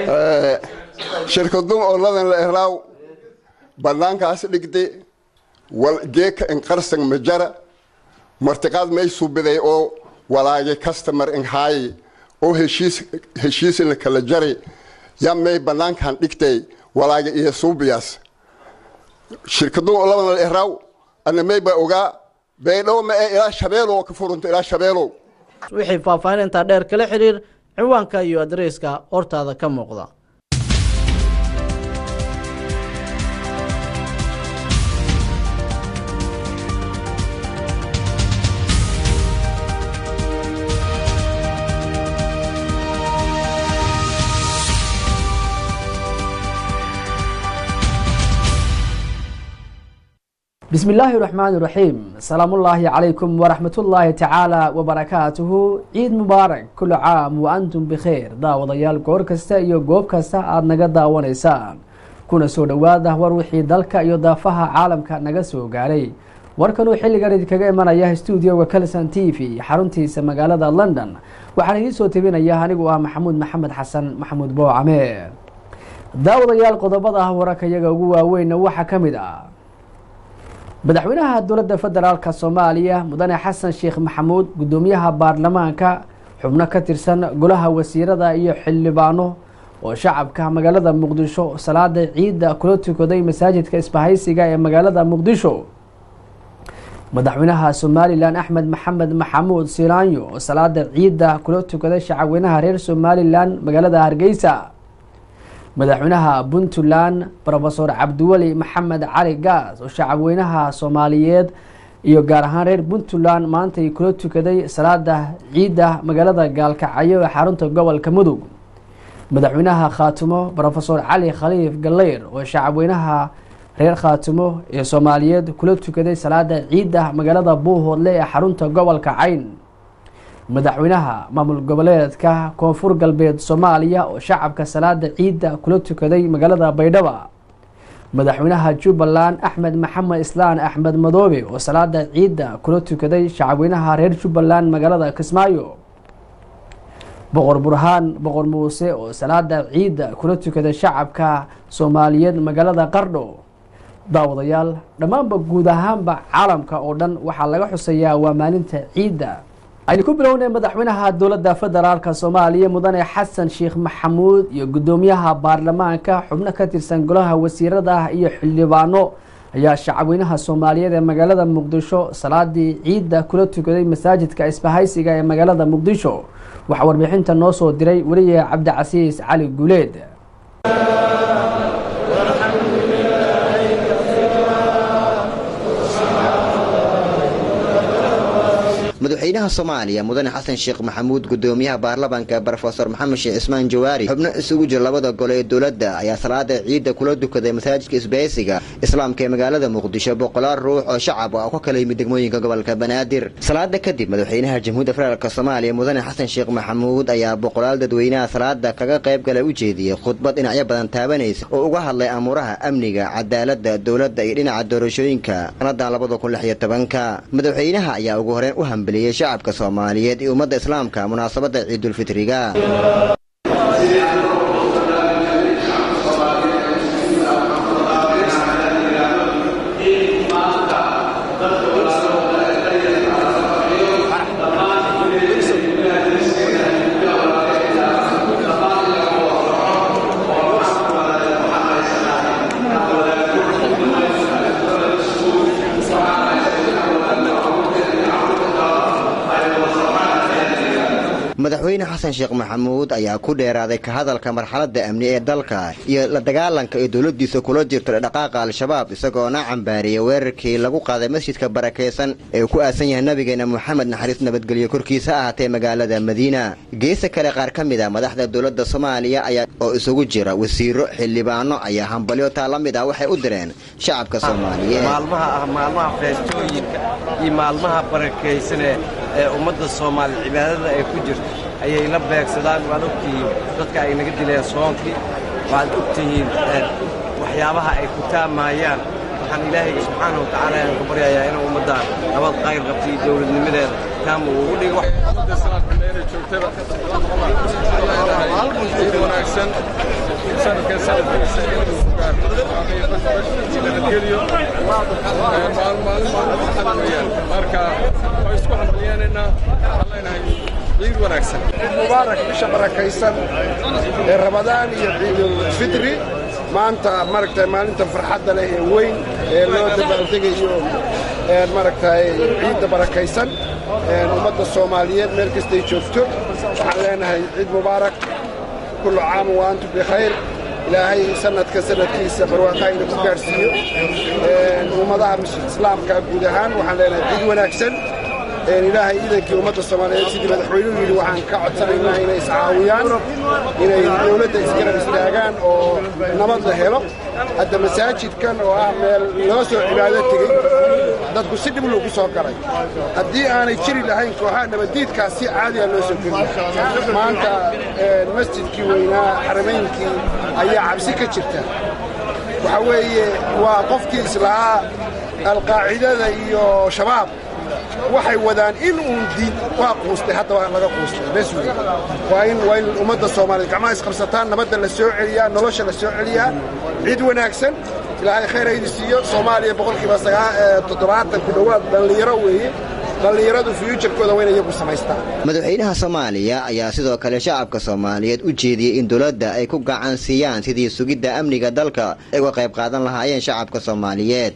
shirkadun oladan la eraaw bannaankaas dhigde wal geeka inqarsan majara martiqaad may subiday oo walaage customer inhaaye oo heshiis heshiis la kala jaray yaa may bannaankan dhigtay walaage iyo suubiyaas shirkadun oladan la eraaw ana may ba ogaa baydhow ma ee ilaa shabeelow ka furunta ilaa shabeelow wixii faahfaahin intaa dheer kala xiriir ciwaanka iyo adreyska hortaada ka muuqda بسم الله الرحمن الرحيم سلام الله عليكم ورحمة الله تعالى وبركاته عيد مبارك كل عام وأنتم بخير daawadayaal goor kasta iyo goob kasta aada naga daawanaysaan kuna soo dhowaada war wixii dalka iyo daafaha caalamka naga soo gaaray warkanuu xilligan idinkaga imanaya stuudioga calson t v xaruntiisa magaalada london waxaan idiin soo tebinaya anigu ah maxamuud maxamed xasan maxamuud boocame daawadayaal qodobada wararka iyaga ugu waaweynna waxaa ka mid ah madaxweynaha dowladda federaalk soomaaliya mudane xasan sheekh maxamuud guddoomiyaha baarlamaanka xubno ka tirsan golaha wasiirada iyo xildhibaano oo shacabka magaalada muqdisho salaada ciidda kula tukaday masaajidka isbahaysiga ee magaalada muqdisho madaxweynaha somalilan axmed maxamed maxamuud silaanyo oo salaada ciidda kula tukaday shacabweynaha reer somalilan magaalada hargeysa madaxweynaha puntland rofesor cabdiweli maxamed cali gaas oo shacabweynaha soomaaliyeed iyo gaar ahaan reer puntland maantay kula tukaday salaada ciidda magaalada gaalkacyo ee xarunta gobolka mudug madaxweynaha khaatumo rofesor cali khaliif galeyr oo shacabweynaha reer khaatumo ee soomaaliyeed kula tukaday salaada ciidda magaalada buuhoodle ee xarunta gobolka cayn madaxweynaha maamul goboleedka koonfur galbeed soomaaliya oo shacabka salaada ciidda kula tukaday magaalada baydhaba madaxweynaha jubbaland axmed maxamed islaan axmed madoobe oo salaada ciidda kula tukaday shacabweynaha reer jubbaland magaalada kismaayo boqor burhaan boqor muuse oo salaada ciidda kula tukaday shacabka soomaaliyeed magaalada qardho daawadayaal dhammaanba guud ahaanba caalamka oo dhan waxaa laga xuseeyaa waa maalinta ciidda aynu ku bilownay madaxweynaha dowladda federaalk soomaaliya mudane xasan sheekh maxamuud iyo guddoomiyaha baarlamaanka xubno ka tirsan golaha wasiirada iyo xildhibaano ayaa shacabweynaha soomaaliyeed ee magaalada muqdisho salaadii ciidda kula tukaday masaajidka isbahaysiga ee magaalada muqdisho waxaa warbixinta noo soo diray weliye cabdicasiis cali guuleed madaxweynaha soomaaliya mudane xasan sheekh maxamuud gudoomiyaha baarlamaanka rofesor maxamed sheekh cismaan jawaari xubno isugu jira labada gole ee dowladda ayaa salaada ciidda kula dukaday masaajidka isbahaysiga islaamka ee magaalada muqdisho boqolaal ruux oo shacab ah oo ka kala yimid degmooyinka gobolka banaadir salaada kadib madaxweynaha jamhuuiyadda federaalk soomaaliya mudane xasan sheekh maxamuud ayaa boqolaal dadweynaha salaada kaga qayb gala u jeediyey khudbad dhinacyo badan taabanaysa oo uga hadlay amuuraha amniga cadaaladda dowladda iyo dhinaca doorashooyinka sanadan labada kun lix iyo tobanka madaxweynaha ayaa ugu horeen u hambeliyey shacabka soomaaliyeed iyo ummadda islaamka munaasabadda ciidulfitriga madaxweyne xasan sheekh maxamuud ayaa ku dheeraaday ka hadalka marxaladda amni ee dalka iyo la dagaalanka ee dowladdiisa kula jirto dhaqaaqa al-shabaab isagoona cambaariyey weerarkii lagu qaaday masjidka barakaysan ee uu ku aasan yahay nabigeena moxamed naxariis nabadgelyo korkiisa ahaatee magaalada madiina geesa kale qaar ka mid a madaxda dowladda soomaaliya ayaa oo isugu jira wasiiro xildhibaano ayaa hambalyo taa la mid ah waxay u direen shacabka soomaaliyeed maalmaha ah maalmaha feestooyinka iyo maalmaha barakaysanee ee ummadda soomaali cibaadada ay ku jirto ayay la beegsadaan waad ogtihiin dadka ay naga dileen soonkii waad ogtihiin waxyaabaha ay ku taamaayaan waxaan ilaahay subxaana wa tacaala aan ka baryayaa inuu ummaddan nabad qayr qabta iyo dowladnimadeeda taama uu ugu dhigo wanaagsan sanadkan sanadkiisa inuu ku gaarno nabadgelyo maalin maalin maalin farxad weeyaan marka waa isku hambaliyeenaynaa waxaan leenahay ciid wanaagsan mubaarak bisha barakaysan ee ramadaan iyo ciidulfitri maanta maaragtay maalinta farxadda leh ee weyn ee loo dabaaldegayo maaragtay ciidda barakaysan ummadda soomaaliyeed meel kastay joogto waxaan leenahay ciid mubaarak kullu caam wa antum bikhayr ilaahay sanadka sanadkiisa barwaaqaayna ku gaadhsiiyo ummadaha islaamka guud ahaan waxaan leenahay ciid wanaagsan ilaahay iidankii ummadda soomaaliyeed sidii madaxweynuhu yidhi waxaan ka codsanaynaa inay iscaawiyaan inay dowladda isgarab istaagaan oo nabad la helo hadda masaajidkan oo ah meel loo soo cibaado tegey dadku si dhib loogu soo galay haddii aanay jiri lahayn kooxaha nabaddiidkaas si caadiya loo soo geliya maanta masjidkii weynaa xaramaynkii ayaa cabsi ka jirta waxa weeye waa qofkii islahaa alqaacidada iyo shabaab waxay wadaan in uun diin waa quustay hadda waa laga quustay bes wey waa in waa in ummadda soomaaliyeed gacmaha isqabsataan nabadda la soo celiyaa nolosha la soo celiyaa cid wanaagsan ilaahay khayr haydi siiyo soomaaliya boqolkiiba toddobaatan ku dhowaad dhallinyaro weeye dhallinyaradu fiyujarkooda waa in iyagu samaystaan madaxweynaha soomaaliya ayaa sidoo kale shacabka soomaaliyeed u jeediyey in dowladda ay ku gacan siiyaan sidii sugidda amniga dalka ay uga qayb qaadan lahaayeen shacabka soomaaliyeed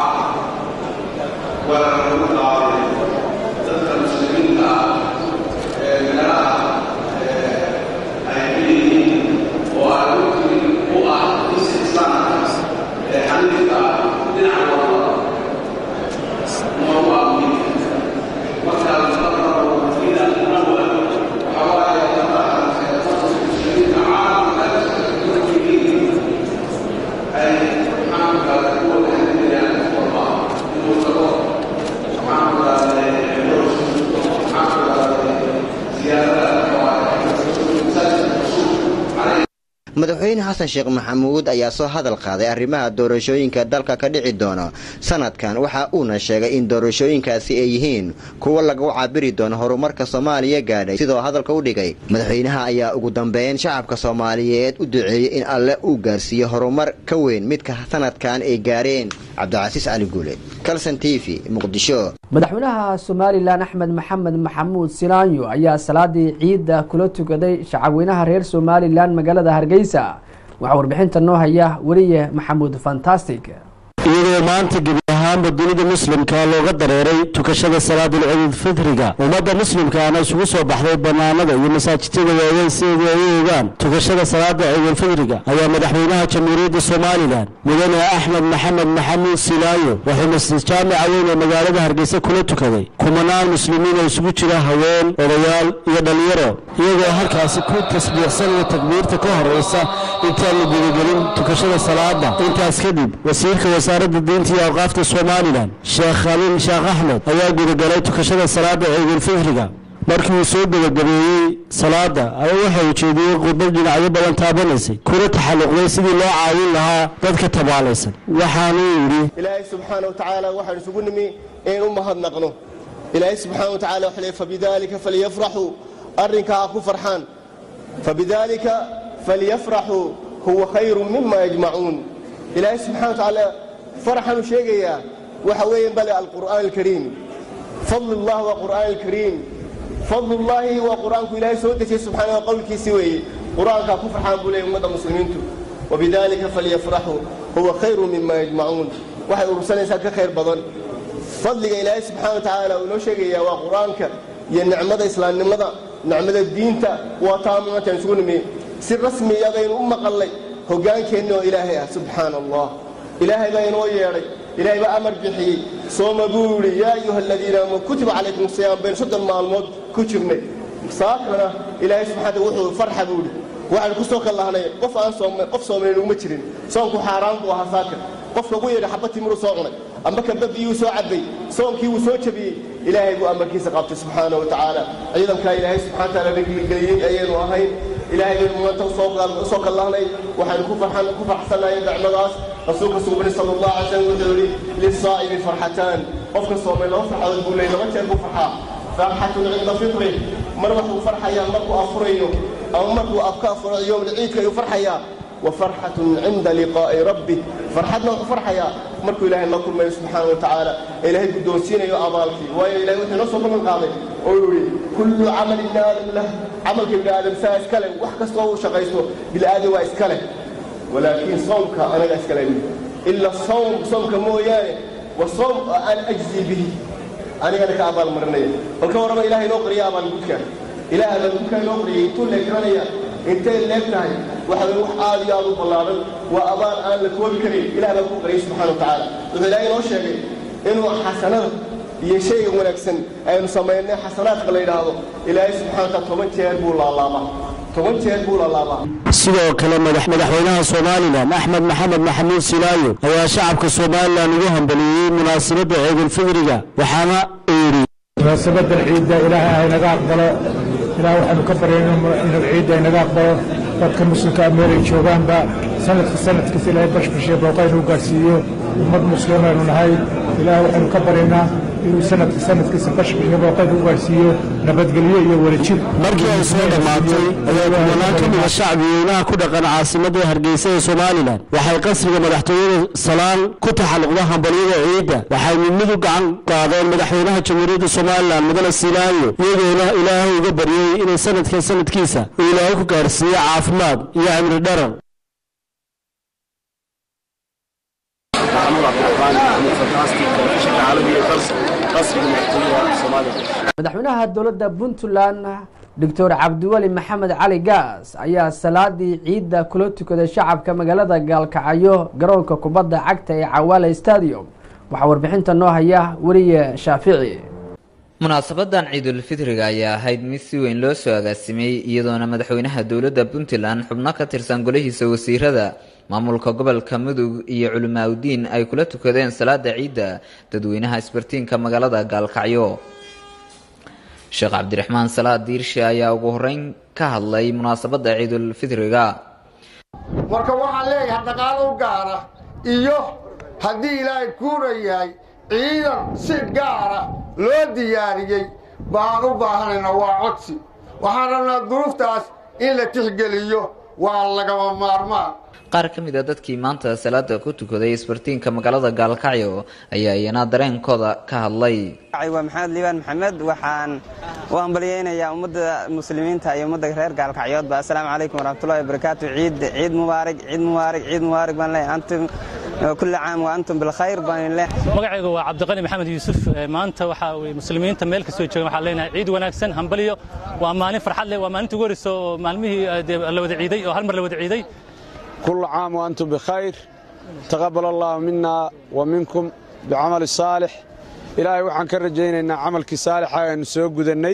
madaxweyne xasan sheekh maxamuud ayaa soo hadal qaaday arrimaha doorashooyinka dalka ka dhici doono sanadkan waxa uuna sheegay in doorashooyinkaasi ay yihiin kuwa lagu cabiri doono horumarka soomaaliya gaadhay sidoo hadalka u dhigay madaxweynaha ayaa ugu dambeyn shacabka soomaaliyeed u duceeyey in alle uu gaarsiiyo horumar ka weyn midka sanadkan ay gaareen cabdicasiis cali guule kalson t v muqdisho madaxweynaha somalilan axmed maxamed maxamuud silaanyo ayaa salaadii ciidda kula tukaday shacabweynaha reer somalilan magaalada hargeysa waxaa warbixinta noo haya weliye maxamuud fantastic iyadoo maanta gebi ahaanba dunida muslimka looga dareeray tukashada salaadul ciidulfitriga ummadda muslimkaana isugu soo baxday bannaanada iyo masaajidada waaweyn sideedii ay u ogaan tukashada salaada ciidulfitriga ayaa madaxweynaha jamhuuriyadda somalilan mudane axmed maxamed maxamuud silaayo wuxuu masjid jaamica weyn ee magaalada hargeysa kula tukaday kumanaan muslimiin oo isugu jira haween odayaal iyo dhallinyaro iyagoo halkaasi ku tasbiixsanaya takbiirta ka horeysa intaan la gudagelin tukashada salaada intaas kadib wasiirka wasaaradda diinta iyo awqaafta somalilan sheekh khaliil sheekh axmed ayaa gudagalay tukashada salaada ciidulfitriga markii uu soo gebagabeeyey salaada ayaa waxa uu jeediyey khudbad dhinacyo badan taabanaysay kuna taxalluqday sidii loo caawin lahaa dadka tabaalaysan waxaanuu yidhi ilaahay subxaana wa tacaala waxaan isugu nimi in u mahadnaqno ilaahay subxaana wa tacala wuxuu leey fabidaalika falyafraxuu arrinkaa ha ku farxaan fabidaalika falyafraxuu huwa khayru mima yajmacuun ilaahay subxana wa tacaala farxanu sheegayaa waxa weeye bale alqur'aan alkariim fadlullah waa qur'aan alkariim fadlullaahi waa qur'aanku ilaahay soo dejiyey subxaana wa qowlkiisii weeye qur'aankaa ku farxaan buu leeyay ummadda muslimiintu wabidaalika falyafraxuu huwa khayru mima yajmacuun waxay urursanaysaa ka khayr badan fadliga ilaahay subxana wa tacaala uu inoo sheegayaa waa qur'aanka iyo nicmada islaamnimada nicmada diinta waa taa maantaan isugu nimi si rasmi iyadaynu u maqallay hoggaankeenna oo ilaahay ah subxaana allah ilaahay baa inoo yeedhay ilaahay baa amar bixiyey sooma buu yidhi yaa ayuha aladiina aamanu kutiba calaykum siyaam baynu soddon maalmood ku jirnay saakana ilaahay subxaana wuxuu farxa buu yidhi waxaan ku soo kallahnay qof aan soomay qof soomay nuguma jirin soonku xaaraan buu ahaa saaka qofka ugu yeedha xabba timiruu soo cunay amba kaba biyuu soo cabbay soonkii wuu soo jabiyey ilaahay buu amarkiisa qabtay subxaana wa tacaala ciidankaa ilaahay subxana wa taala nageliyey ayaynu ahayn ilaahay baynu maanta usoo kallahnay waxaynu ku farxsanahay nicmadaas rasuulka suubani sala allah alay slam wuxuu yidhi lisaa'imi farxataan qofka soomay laba farxadood buu leeyay laba jeer buu farxaa farxatun cinda fitri mar waxuu farxayaa markuu afurayo ama markuu afka afuro yowmul ciidka ayuu farxayaa wa farxatun cinda liqaa'i rabbih farxadna wuxuu farxayaa markuu ilaahay la kulmayo subxaana wa tacaala ee ilaahay guddoonsiinayo abaalkii waayo ilahay wuxuu inoo soo ballan qaaday oo yidhi kullu camali ibni aadam lah camalka ibni aadam saa iska leh wax kastoo uu shaqaysto bilaadan waa iska leh walaakiin soomka anaga iska leh ila sawm soomka mooyaane wa soom oo aan ajzi bihi anigana ka abaalmarinaya bal ka warrama ilahay inoo qariya abaalgudka ilaah abaalgudka inoo qariyay intuu leegranaya intay leeg tahay waxa weye wax aad iyo aad u ballaaran waa abaal aan la koobi karin ilah baa ku qariyay subxana wa tacaala wuxuu ilaahay inoo sheegay inuu xasanada iyo shayga wanaagsan aynu samaynay xasanaadka la yidhaahdo ilaahay subxana wa taala toban jeer buu laalaabaa toban jeer buu laalaabaa sidoo kale madaxweynaha somalilan axmed maxamed maxamuud silaayo ayaa shacabka somalilan ugu hambaliyey munaasabadda ciidulfidriga waxaana uu yidhi munaasabadan ciidda ilaahay ha inaga aqbalo ilaah waxaanu ka baryayna inuu ciidda inaga aqbalo dadka muslimka meelay joogaanba sanadka sanadkiisa ilaahay bashbashiya booqa inuu gaarsiiyo ummad muslimaynu nahay ilaah waxaanu ka baryaynaa inuu sanadka sanadkiisa bashbashiya booqa inuu gaarsiiyo nabadgelyo iyo wadajir markii ay soo dhammaatay ayaa kumanaan ka mida shacbiyeynaha ku dhaqan caasimadda hargeysa ee somalilan waxay qasriga madaxtooyada salaan ku taxalluqda hambalyada ciidda waxay midmid u gacan qaadeen madaxweynaha jamhuuriyadda somalilan mudane silaayo iyagoona ilaahay uga baryey inay sanadkan sanadkiisa uu ilaahay ku gaarhsiiyo caafimaad iyo cimri dharar madaxweynaha dowladda puntland doctor cabdiweli maxamed cali gaas ayaa salaadii ciidda kula tukaday shacabka magaalada gaalkacyo garoonka kubadda cagta ee cawaale stadium waxaa warbixinta noo haya weliye shaafici munaasabadan ciidulfitriga ayaa ahayd mid si weyn loo soo agaasimay iyadoona madaxweynaha dowladda puntland xubno ka tirsan golihiisa wasiirada maamulka gobolka mudug iyo culimaaudiin ay kula tukadeen salaada ciidda dadweynaha isbartiinka magaalada gaalkacyo sheekh cabdiraxmaan salaad diirshe ayaa ugu horeyn ka hadlay munaasabadda ciidulfitriga marka waxaan leeyahay dhaqaalo u gaara iyo haddii ilaahay kuuna yahay ciidan si gaara loo diyaariyey baan u baahanaynaa waa codsi waxaan rabnaa duruuftaas in la tixgeliyo waa lagama maarmaan qaar ka mid a dadkii maanta salaada ku tukaday isbartiinka magaalada gaalkacyo ayaa iyana dareenkooda ka hadlay waa maxamed liibaan maxamed waxaan u hambalyeynayaa ummadda muslimiinta iyo ummadda reer gaalkacyoodba assalaamu calaykum waraxmatullahi wabarakaatu ciid ciid mubaarak ciid mubaarak ciid mubaarak baan leeyahay antum kulli caam wa antum bilkhayr baan leeyahay magacaygu waa cabdiqani maxamed yuusuf maanta waxaa weye muslimiinta meel kastoo joogan waxaan leenahay ciid wanaagsan hambalyo waa maalin farxad leh waa maalinta ugu horeysa oo maalmihii la wada ciiday oo hal mar la wada ciiday كل عام وأنتم بخير تقبل الله منا ومنكم بعمل صالح إلهي وحن كرجينا إن عملك صالح أن سوق ذني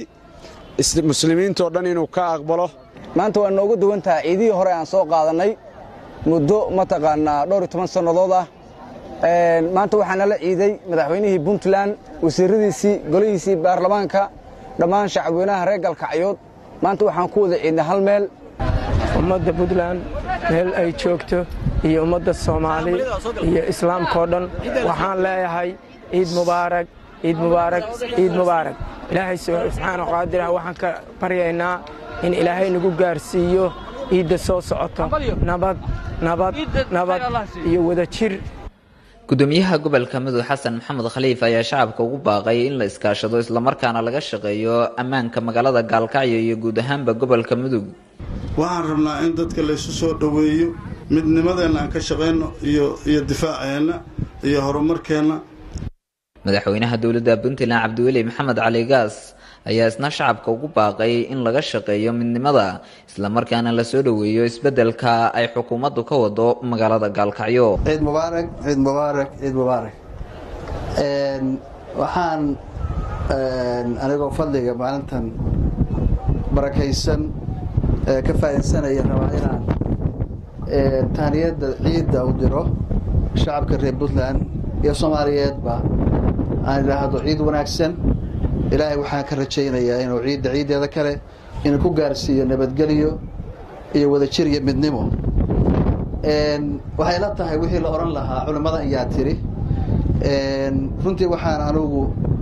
مسلمين تودن إنه كأقبله maanta waa noogu duwan tahay ciidihii hore aan soo qaadanay muddo mataqaanaa dhowr iyo toban sannadood ah maanta waxaa nala ciiday madaxweynihii puntland wasiiradiisii golihiisii baarlamaanka dhammaan shacabweynaha reer galkacyood maanta waxaan ku wada ciidnay hal meel ummadda puntland meel ay joogto iyo ummadda soomaali iyo islaamkao dhan waxaan leeyahay ciid mubaarak ciid mubaarak ciid mubaarak ilaahay subxaana qaadirah waxaan ka baryaynaa in ilaahay nagu gaarsiiyo ciidda soo socoto nabad nabad nabad iyo wadajir gudoomiyaha gobolka mudug xasan maxamed khaliif ayaa shacabka ugu baaqay in la iskaashado islamarkaana laga shaqeeyo ammaanka magaalada gaalkacyo iyo guud ahaanba gobolka mudug waxaan rabnaa in dadka laysu soo dhoweeyo midnimadeenna aan ka shaqayno iyo iyo difaaceenna iyo horumarkeenna madaxweynaha dowladda puntland cabdiweli maxamed cali gaas ayaa isna shacabka ugu baaqay in laga shaqeeyo midnimada islamarkaana la soo dhoweeyo isbeddelka ay xukuumaddu ka wado magaalada gaalkacyo ciid mubaarak ciid mubaarak ciid mubaarak waxaan anigoo fadliga maalintan barakaysan ka faa'iidsanaya rabaa inaan taaniyadda ciidda u diro shacabka reer puntland iyo soomaaliyeedba aan idhaahdo ciid wanaagsan ilaahay waxaan ka rajaynayaa inuu ciidda ciiddeeda kale inuu ku gaarsiiyo nabadgelyo iyo wadajir iyo midnimo waxay la tahay wixii la odhan lahaa culimmada ayaa tiri runtii waxaan anugu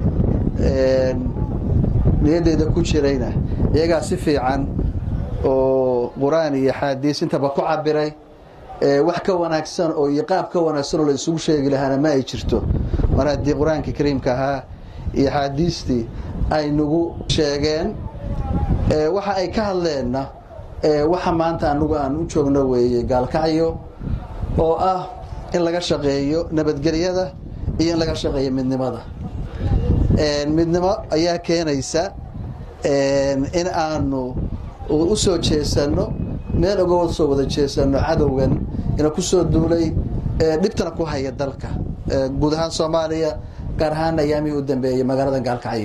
niyaddeyda ku jirayna iyagaa si fiican oo qur-aan iyo xaadiis intaba ku cabiray wax ka wanaagsan oo iyo qaab ka wanaagsan oo la isugu sheegi lahaana ma ay jirto mar haddii qur-aankii kariimka ahaa iyo axaadiistii ay nagu sheegeen waxa ay ka hadleenna waxa maanta anagu aan u joogno weeye gaalkacyo oo ah in laga shaqeeyo nabadgelyada iyo in laga shaqeeyo midnimada midnimo ayaa keenaysa in aanu u soo jeesanno meel uga soo wada jeesanno cadowgan ina ku soo duulay dhibtana ku haya dalka guud ahaan soomaaliya gaar ahaan ayaamihii u dambeeyay magaalada gaalkacyo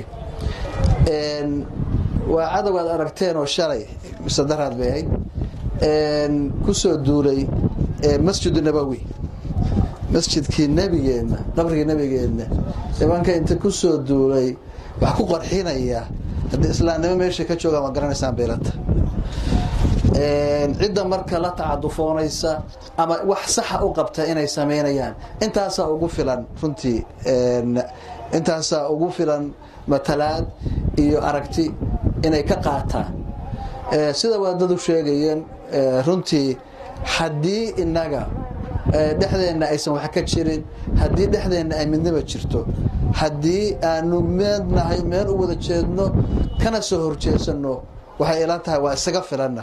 waa cadow aad aragteen oo shalay mise daraad bay ahayd ku soo duulay masjidu nabowi masjidkii nebigeenna qabrigii nebigeenna nimanka inta ku soo duulay wax ku qarxinaya haddii islaamnimo meesha ka joogaan waa garanaysaan beelata cidda marka la tacadufoonaysa ama wax saxa u qabta inay samaynayaan intaasaa ugu filan runtii intaasaa ugu filan matalaad iyo aragti inay ka qaataan sida waadadu sheegayeen runtii haddii inaga dhexdeenna aysan wax ka jirin haddii dhexdeenna ay midnaba jirto haddii aanu meelnahay meel u wada jeedno kana soo horjeesanno waxay ilan tahay waa isaga filanna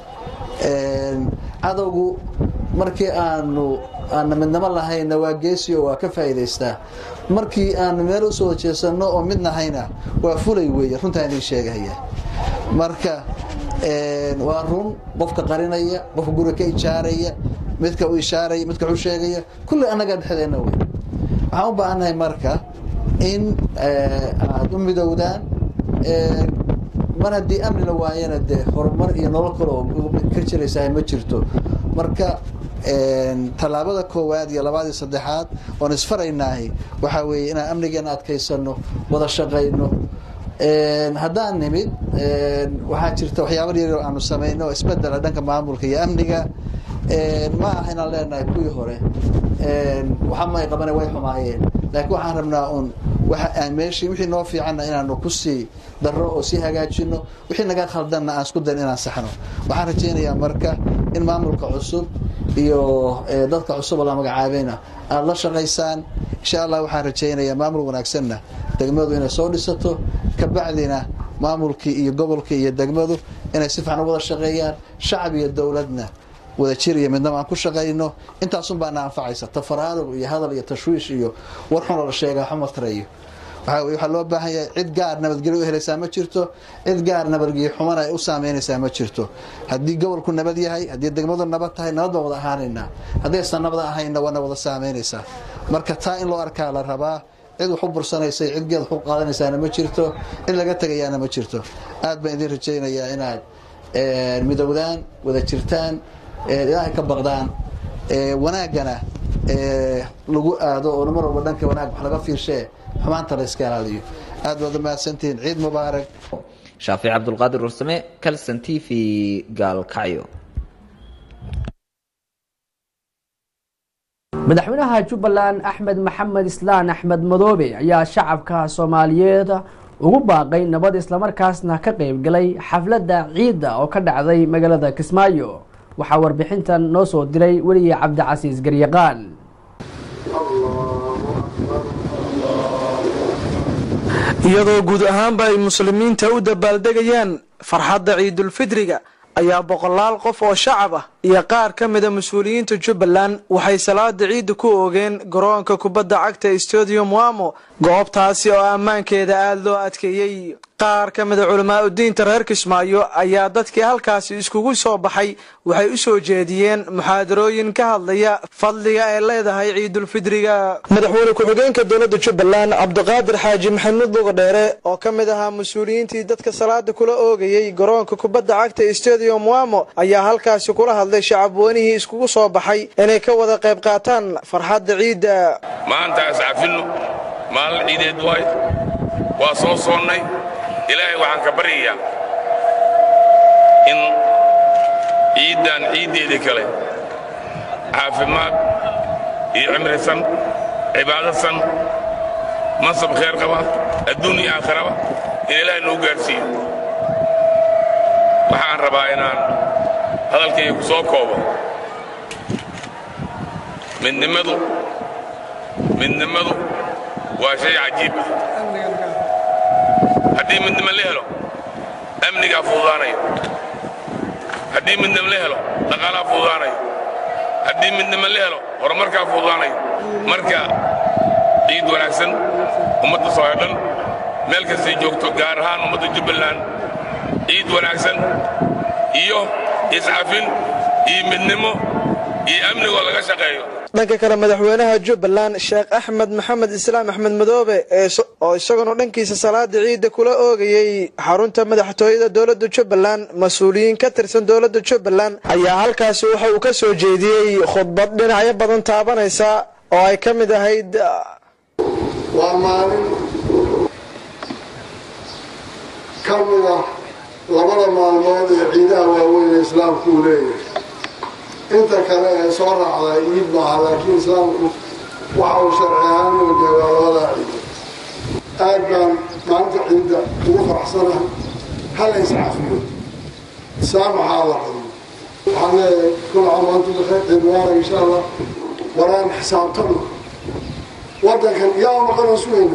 cadowgu markii aanu aana midnamo lahayna waa geesiyo waa ka faa'iidaystaa markii aanu meel usoo wada jeesanno oo mid nahayna waa fulay weeye runtaan idin sheegahaya marka waa run qofka qarinaya qofka guriga ka ijaaraya midka u ishaaraya midka u sheegaya kulli annaga dhexdeenna wey waxaan u baahannahay marka in aada u midowdaan mar haddii amni la waayana dee horumar iyo nolol kale oo ka jiraysaa ma jirto marka tallaabada koowaad iyo labaad iyo saddexaad oon isfaraynaahi waxaa weeye inaan amnigeena adkaysano wada shaqayno haddaan nimid waxaa jirta waxyaaba yar aanu samayno oo isbedela dhanka maamulka iyo amniga ma aha inaan leenahay kuwii hore waxa may qabana way xumaayeen laakiin waxaan rabnaa un meeshii wixii noo fiicanna inaanu ku sii darro oo sii hagaajino wixii naga khaldanna aan isku dayn inaan saxno waxaan rajaynayaa marka in maamulka cusub iyo dadka cusub oo la magacaabayna aada la shaqaysaan insha allah waxaan rajaynayaa maamul wanaagsanna degmadu inay soo dhisato kabacdina maamulkii iyo gobolkii iyo degmadu inay si fiican u wada shaqeeyaan shacab iyo dowladna wada jir iyo midnaba aan ku shaqayno intaasun baana anfacaysa tafaraaruq iyo hadal iyo tashwiish iyo war xunoo la sheegaa xumatarayo waxaa loo baahan yahay cid gaar nabadgelyo u helaysaa ma jirto cid gaar nabadgelyo xumana ay u saameynaysaa ma jirto haddii gobolku nabad yahay haddii degmadu nabad tahay nabad baan wada ahaanaynaa haddaysan nabad ahayna waana wada saameynaysaa marka taa in loo arkaa la rabaa cid wax u bursanaysa cid geed wax u qaadanaysaana ma jirto cid laga tegayaana ma jirto aad baan idin rajaynayaa inaad midowdaan wada jirtaan ilaahay ka baqdaan wanaaggana lagu aado oo mar walba dhanka wanaag wax laga fiirshee xumaanta la iska ilaaliyo aad baad umahadsantihiin ciid mubaarak shaafic cabdulqaadir warsame calson t v gaalkacyo madaxweynaha jubbaland axmed maxamed islaan axmed madoobe ayaa shacabka soomaaliyeed ugu baaqay nabad islamarkaasna ka qeybgalay xafladda ciidda oo ka dhacday magaalada kismaayo waxaa warbixintan noo soo diray weliye cabdicasiis garyaqaan iyadoo guud ahaanba ay muslimiinta u dabaaldegayaan farxadda ciidulfidriga ayaa boqolaal qof oo shacab ah iyo qaar ka mida mas-uuliyiinta jubbaland waxay salaada ciidda ku oogeen garoonka kubadda cagta stadium wamo goobtaasi oo ammaankeeda aada loo adkeeyey qaar ka mida culamaa udiinta reer kismaayo ayaa dadkii halkaasi iskugu soo baxay waxay u soo jeediyeen muxaadarooyin ka hadlaya fadliga ay leedahay ciidulfidriga madaxweyne ku-xigeenka dowladda jubbaland cabdiqaadir xaaji maxamuud lugadheere oo ka mid ahaa mas-uuliyiintii dadka salaada kula oogayey garoonka kubadda cagta stadium wamo ayaa halkaasi kula hadlay shacabweynihii iskugu soo baxay inay ka wada qayb qaataan farxadda ciidda maanta iscafilno maalin ciideed waay waa soo soonnay ilaahay waxaan ka baryayaa in ciiddan ciiddeedii kale caafimaad iyo cimrisan cibaadasan mansab khayr qaba adduun iyo aakhiraba in ilaahay noo gaadhsiiyo waxaan rabaa inaan hadalkayga ku soo koobo midnimadu midnimadu waa shay cajiib ah haddii midnimo la helo amnigaa fududaanaya haddii midnimo la helo dhaqaalaa fududaanaya haddii midnimo la helo horumarkaa fududaanaya marka ciid wanaagsan ummadda sooyo dhan meel kastay joogto gaar ahaan ummadda jubbaland ciid wanaagsan iyo iscafin iyo midnimo iyo amnigoo laga shaqeeyo dhanka kale madaxweynaha jubbaland sheekh axmed maxamed islaam axmed madoobe oo isaguna dhankiisa salaada ciidda kula oogayey xarunta madaxtooyada dowladda jubbaland mas-uuliyiin ka tirsan dowladda jubbaland ayaa halkaasi waxa uu ka soo jeediyey khudbad dhinacyo badan taabanaysa oo ay ka mid ahayd waa maalin ka mid ah labada maalmood ee ciidaha waaweyn ee islaamku uu leeyahay inta kale ee soo raacda iid maaha laakiin islaamku waxa uu sharci ahaan u jeegaa labadaa ciido aad baan maalinta ciidda ugu faraxsana hala iscafiyo saamaxaa la qabo waxaan leeyahay kul caam antum bikayr ciid mubaarak insha allah waraan xisaabtano waddankan yaa maqanoo sugayna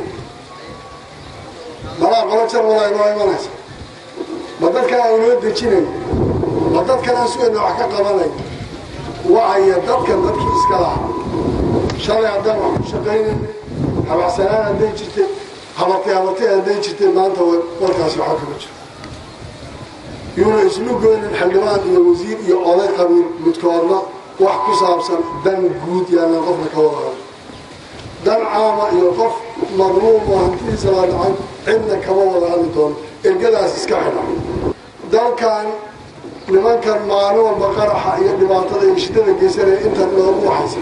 malaa qolo jar walaa inoo imanaysa ma dadkan aan inoo dejinayn ma dadkan aan sugayna wax ka qabanay wacaya dadkan dadkii iska laha shalay haddaan wax ku shaqaynayn habacsanaan hadday jirtay habartay habartay hadday jirtay maanta warkaasi waxaa kama jiro yuuna islu goynin xildhibaan iyo wasiir iyo oday qabiil midkoodna wax ku saabsan dan guud yaalan qofna ka wada hado dan caama iyo qof marluum oo hantidiisa la dhacay cidna kama wada hadli doono ergadaas iska xidha dalkan nimankan maalin walba qaraxa iyo dhibaatada iyo shidada geysanaya intan loogu waxaysa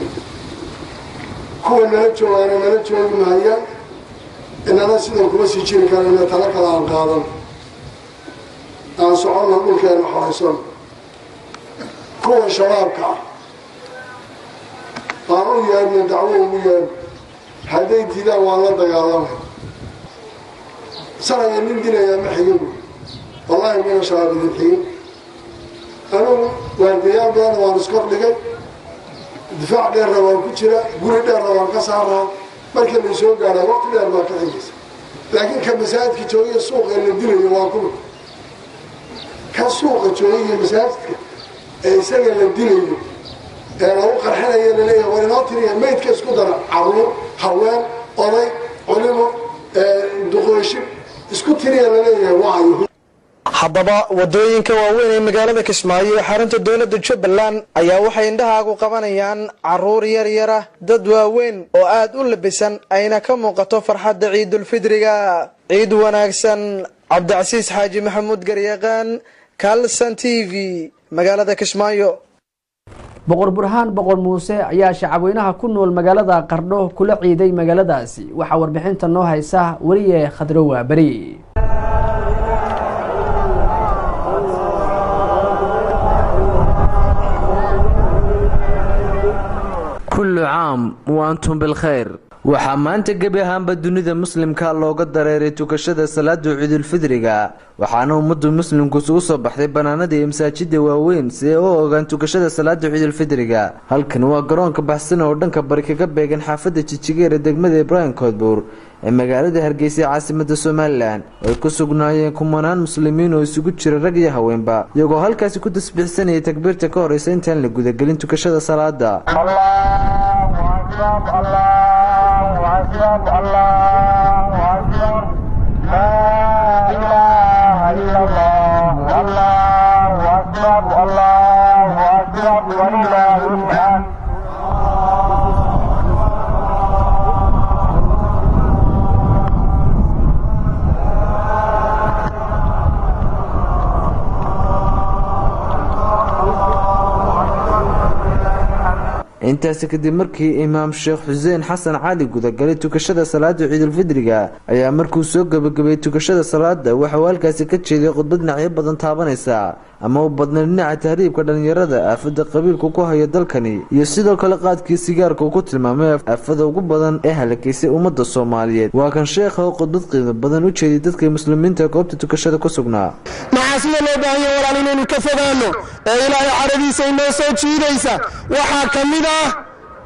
kuwa nala joogaana nala joogi mahayaan inana sidan kuma sii jiri karana tala kale aan qaadan aan soconno dhulkeena xorayson kuwa shabaabka ah aan u yeedhna dacwo ugu yeedh hadday diidaan waan la dagaalamay sanaya nin dilayaa ma xigibu wallaahi mina shabaab idin xigin anugu waardayaal badanna waan iskor dhigay difaac dheerna waan ku jira guri dheerna waan ka saaraa markii la soo gaadhaa waqti dheer baa ka xigaysa laakiin ka masaajidka joogiya suuqa la dilayo waa kuma ka suuqa joogiya masaajidka ee isaga la dilayo ee lagu qarxinaya laleeyahay war inoo tiriya maydka isku dara caruur haween oday culimo duqooshin isku tiriya laleeyahay waayo haddaba wadooyinka waaweyn ee magaalada kismaayo ee xarunta dowladda jubbaland ayaa waxay indhahaagu qabanayaan caruur yar yara dad waaweyn oo aada u labisan ayna ka muuqato farxadda ciidulfidriga ciid wanaagsan cabdicasiis xaaji maxamuud garyaqaan kalson t v magaalada kismaayo boqor burhaan boqor muuse ayaa shacabweynaha ku nool magaalada qardho kula ciiday magaaladaasi waxaa warbixinta noo haysa weliye khadrowa beri kullu caam wa antum bilkhayr waxaa maanta gebi ahaanba dunida muslimka looga dareeray tukashada salaada ciidulfidriga waxaana ummaddu muslimku isugu soo baxday banaanada iyo masaajida waaweyn si ay u ogaan tukashada salaada ciidulfidriga halkan waa garoonka baxsan oo dhanka bari kaga beegan xaafadda jijigeera degmada ibraahim koodbuur ee magaalada hargeysa ee caasimada somalilan oo ay ku sugnaayeen kumanaan muslimiin oo isugu jira rag iyo haweenba iyagoo halkaasi ku tasbiixsanayay takbiirta ka horeysa intaan la gudagelin tukashada salaada intaasi kadib markii imaam sheekh xuseen xasan cali gudagalay tukashada salaada ciidulfidriga ayaa markuu soo gebagabeeyey tukashada salaada waxauu halkaasi ka jeeday khudbad dhinacyo badan taabanaysa ama u badnay dhinaca tahriibka dhallinyarada aafada qabiilku ku hayo dalkani iyo sidoo kale qaadkii sigaarka uu ku tilmaamay aafada ugu badan ee halakaysay ummadda soomaaliyeed waa kan sheekha oo khudbad qiimo badan u jeediyay dadka muslimiinta goobta tukashada ku sugnaa maxaa sida loo baahanya walaal inaynu ka fogaano ee ilaahay caradiisa inoo soo jiidaysa waxaa ka mid ah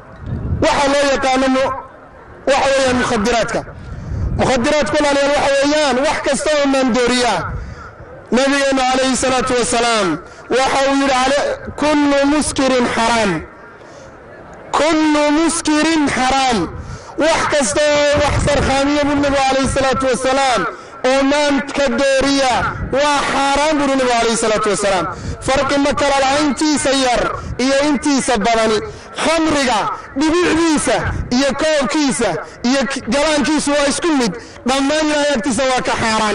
waxa loo yaqaano waxa weeyaan mukhadiraadka mukhadiraadku walaalayaal waxa weeyaan wax kasta oo maandooriya nabigeenu calayhi salaatu wasalaam waxa uu yidhi kullu muskirin xaraam kullu muskirin xaraam wax kasta oo wax sarkhaamiya buu nabigu calayhi salaatu wasalaam oo maanka dooriya waa xaaraan buuri nabigu calayhi salaatu wasalaam farqi ma kala laha intiisa yar iyo intiisa badani khamriga dhibicdiisa iyo koobkiisa iyo galaankiisu waa isku mid dhammaan ilaahay agtiisa waa ka xaaraan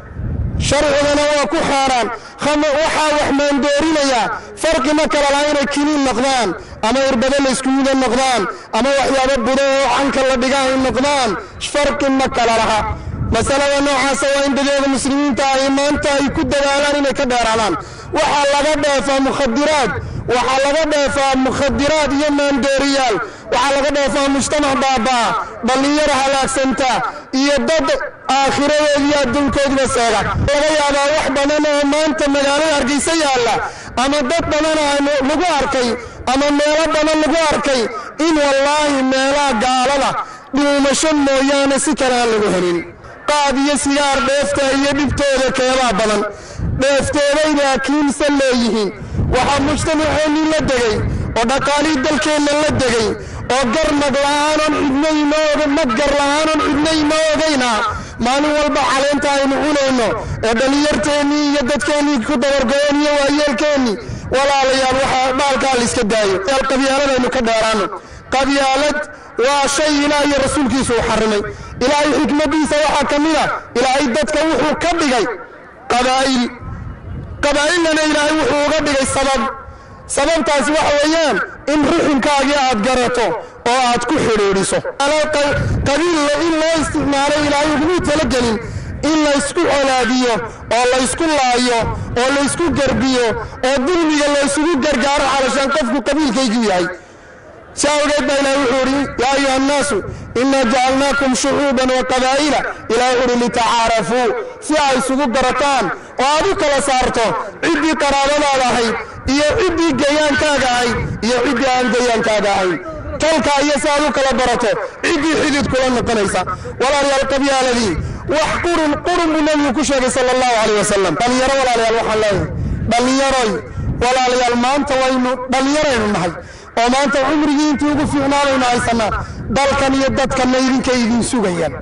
sharcigana waa ku xaaraan waxaa wax maandoorinayaa farqi ma kala laha inay kiniin noqdaan ama irbado la isku mida noqdaan ama waxyaabo budo oo canka la dhiga ay noqdaan farqi ma kala laha masalada noocaasa waa in dadeeda muslimiinta ay maanta ay ku dadaalaan inay ka dheeraadaan waxaa laga dheefaa mukhadiraad waxaa laga dheefaa mukhadiraad iyo maandooriyaal waxaa laga dheefaa mujtamac baabaa dhallinyaro halaagsanta iyo dad aakhiradeed iyo adduunkoodba seega laga yaabaa wax badan oo maanta magaalada hargeysa yaalla ama dad badan lagu arkay ama meelo badan lagu arkay in wallaahi meelaha gaalada dhuumasho mooyaane si kale aan lagu helin qaad iyo sigaar dheefta iyo dhibtooda keebaa badan dheeftooday laakiinse leeyihiin waxaa mujtamaceennii la degay oo dhaqaalihii dalkeenna la degay oo garnag la'aanon cidnaynooga madgar la'aanon cidnayna ogayna maalin walba caleenta aynu cunayno ee dhallinyarteennii iyo dadkeennii ku dabargo'een iyo waayeelkeennii walaalayaal waxaa dhaalkaa la iska daayo qabyaaladaynu ka dheeraano qabyaalad waa shay ilaah iyo rasuulkiisu uu xarimay ilaahay xikmaddiisa waxaa ka mid a ilaahay dadka wuxuu ka dhigay qabaa'il qabaa'ilnana ilaahay wuxuu uga dhigay sabab sababtaasi waxa weeyaan in ruxunkaagii aad garato oo aad ku xidhiidhiso qabiilla in loo isticmaalo ilaahay ugumuu talagelin in laysku colaadiyo oo laysku laayo oo laysku garbiyo oo dulmiga laysugu gargaaro calashaan qofku qabiilkaygu yahay si awgeed baa ilahay wuxuu idhi yaa ayuha annaasu inaa jacalnaakum shucuuban wa qabaa'ila ilahay wuxu uhi litacaarafuu si ay isugu garataan oo aad u kala saarto ciddii qaraabadaada ahayd iyo ciddii gayaankaaga ahayd iyo ciddii aan gayaankaaga ahayn talkaa iyo si aad u kala barato ciddii xidid kula noqonaysa walaalayaal qabyaaladii wax qurun qurun buu nebigu ku sheegay sala allahu calayh wasalam dhallinyaro walaalayaal waxaan leeyahay dhallinyaroy walaalayaal maanta waynu dhallinyaraynu nahay oo maanta cumrigii intii ugu fiicnaanaynu haysanaa dalkan iyo dadkanna idinka idin sugayaan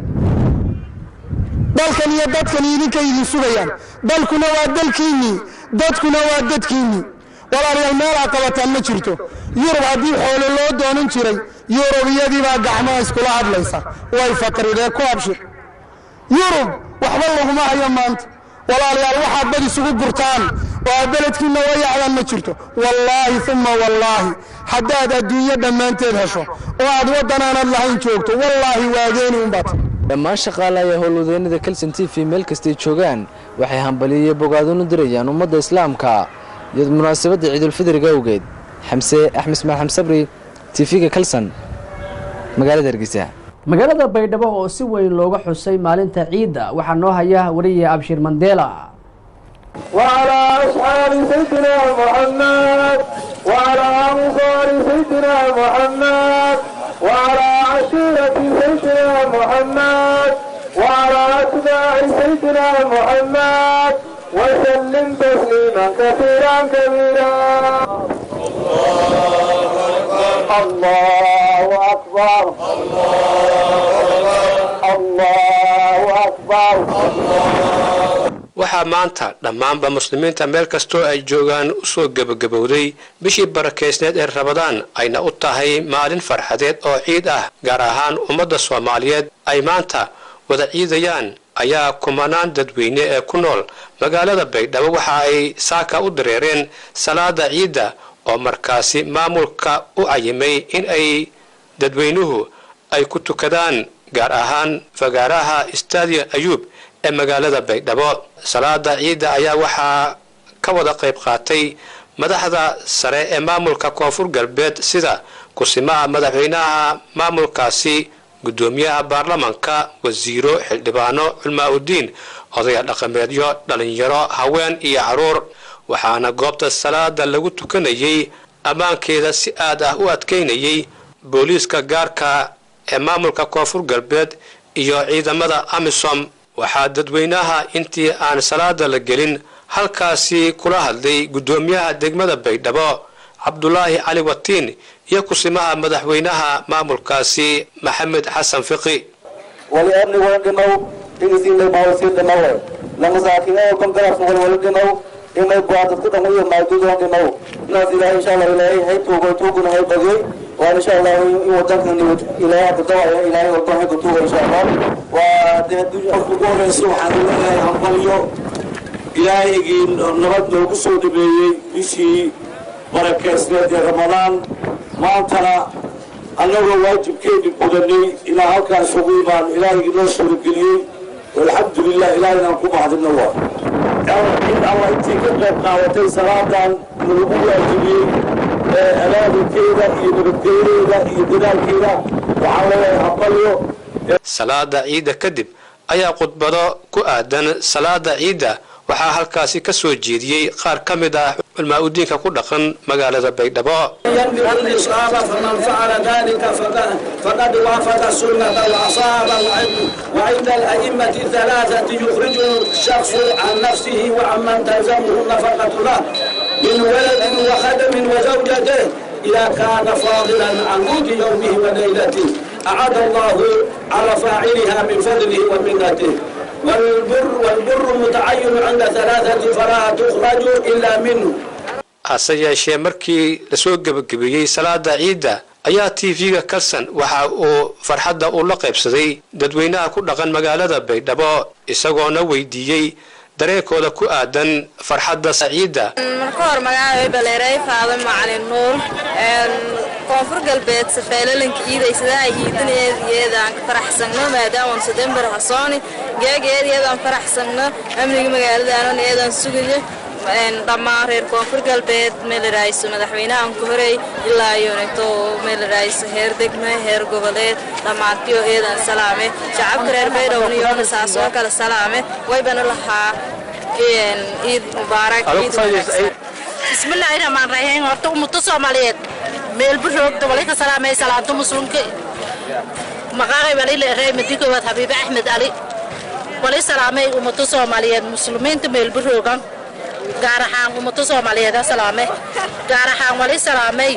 dalkan iyo dadkan idinka idin sugayaan dalkuna waa dalkiinnii dadkuna waa dadkiinnii walaalayaal meelaa qabataan ma jirto yurub haddii xoolo loo doonan jiray yurubiyadii baa gacmaha iskula hadlaysa way faqridee ku abshir yurub waxba laguma hayo maanta walaalayaal waxaad bad isugu gurtaan oo aad beledkiinna wayacdaan ma jirto wallaahi uma wallaahi haddaad adduunyo dhammaanteed hesho oo aad waddan aanad lahayn joogto wallaahi waageeni unbaad dhammaan shaqaalaha howlwadeenada kelson t v meel kastay joogaan waxay hambaliyo bogaadunu dirayaan ummadda islaamka iyo munaasabadda ciidulfidriga awgeed xamse axmed ismaan xamsabri tv-ga kelson magaalada hargeysa magaalada baydhabo oo si weyn looga xusay maalinta ciidda waxaa noo haya wariye abshir mandela وعلى أصحاب سيدنا محمد وعلى أنصار سيدنا محمد وعلى عشيرة سيدنا محمد وعلى أتباع سيدنا محمد وسلم تسليما كثيرا كبيرا الله أكبر الله أكبر waxaa maanta dhammaanba muslimiinta meel kastoo ay joogaan u soo gebagabowday bishii barakaysneed ee rabadaan ayna u tahay maalin farxadeed oo ciid ah gaar ahaan ummadda soomaaliyeed ay maanta wada ciidayaan ayaa kumanaan dadweyne ee ku nool magaalada baydhabo waxa ay saaka u dareereen salaada ciidda oo markaasi maamulka u cayimay in ay dadweynuhu ay ku tukadaan gaar ahaan fagaaraha staadiya ayuub ee magaalada baydhabo salaada ciidda ayaa waxaa ka wada qayb qaatay madaxda sare ee maamulka koonfur galbeed sida kusimaha madaxweynaha maamulkaasi guddoomiyaha baarlamanka wasiiro xildhibaano culmaa-udiin odaya dhaqameedyo dhalinyaro haween iyo caruur waxaana goobta salaada lagu tukanayay ammaankeeda si aad ah u adkaynayay booliiska gaarka ee maamulka koonfur galbeed iyo ciidamada amisom waxaa dadweynaha intii aan salaada la gelin halkaasi kula hadlay guddoomiyaha degmada baydhabo cabdulaahi cali watiin iyo kusimaha madaxweynaha maamulkaasi maxamed xasan fiqi wali amni wala dhinow dhigisiinay bawasii dhinowe lamasaakiinada kongarafka wal wala dhinow inay go-aan dadku dhan iyo maadudan dhinow inaas ilaahay insha allah ilaahay hay tuugo tuuguna hay bagey waan insha allah in wadankan ilaahay hadda dawaya ilaahay walba hay kutuuga insha allah waa dee qofka ugu horeysa waxaan leeyahay hambalyo ilaahigii nabad noogu soo dhabeeyey bishii barakeysneed ee ramadaan maantana annagoo waajibkeeni gudanay ilaa halkaan isugu imaan ilaahigii noo suurageliyey alxamdulilah ilaahaynan ku mahadino waa in alla intii ka qayb qaadatay salaadan nalagu waajibiyey ee abaabulkeeda iyo nabadgeyneeda iyo dadaalkeeda waxaan leeyahay hambalyo salaada ciidda kadib ayaa khudbado ku aadan salaada ciidda waxaa halkaasi ka soo jeediyey qaar ka mid ah culmaa-udiinka ku dhaqan magaalada baydhabo ينبغي الإصابة فمن فعل ذلك فقد, فقد وافق السنة وأصاب وعند, وعند الأئمة الثلاثة يخرج الشخص عن نفسه وعمن تلزمه النفقة له من ولد وخدم وزوجته إذا كان فاضلا عن قوت يومه وليلته أعاد الله على فاعلها من فضله ومنته والبر والبر متعين عند ثلاثة فلا تخرج إلا منه hase yeeshee markii lasoo gebagabeeyey salaada ciidda ayaa t v-ga kalson waxa uu farxadda uu la qaybsaday dadweynaha ku dhaqan magaalada baydhabo isagoona weydiiyey dareenkooda ku aadan farxadda ciidda marka hor magacay baleeray faado macalin nuur koonfur galbeed safeelalanka iidaysadaa iidinayeedaan ka faraxsagno maadaama sadembar hasooni geegeedeedaan faraxsagno amniga magaaladaana eedaan sugayo dhammaan reer koonfur galbeed meelarayso madaxweynahan ku horey ilaa yoneto meelarayso heer degme heer goboleed dhammaantiyo eedan salaame shacabka reer baydhowna iyona saas oo kale salaame waybana lahaa ciid mubaarak bismillaahi raxmaan raxiim horta ummado soomaaliyeed meelbu roogda walay ka salaamay salaanto muslimka maqaaqay wali leeray madigowaad xabiibe axmed ali walay salaamay ummado soomaaliyeed muslimiinta meelbu roogan gaar ahaan ummado soomaaliyeed ha salaame gaar ahaan wali salaamay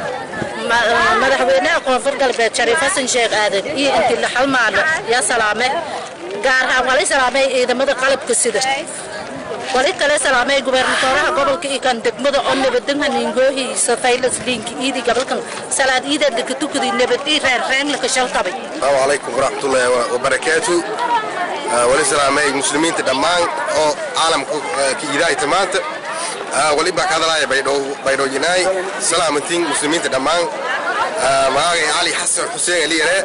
madaxweynaha koonfur galbeed shariif xasan sheekh aadan iyo intila xalmaale yaa salaame gaar ahaan wali salaamay ciidamada qalabka sida wali kale salaamay gubernatoraha gobolka iyo kan degmada oo nabadanha niingoohiisa faylas liinka iidi gabalkan salaad iideed laka tukadi nabad ii reen reen laka shaltabay السلام عليكم ورحمة الله وبركاته ولسلام المسلمين تدمان أو عالم كيداي تمانت ولبا كذا لا بيدو بيدو جناي سلامتين مسلمين تدمان معاي علي حسن حسين اللي يرى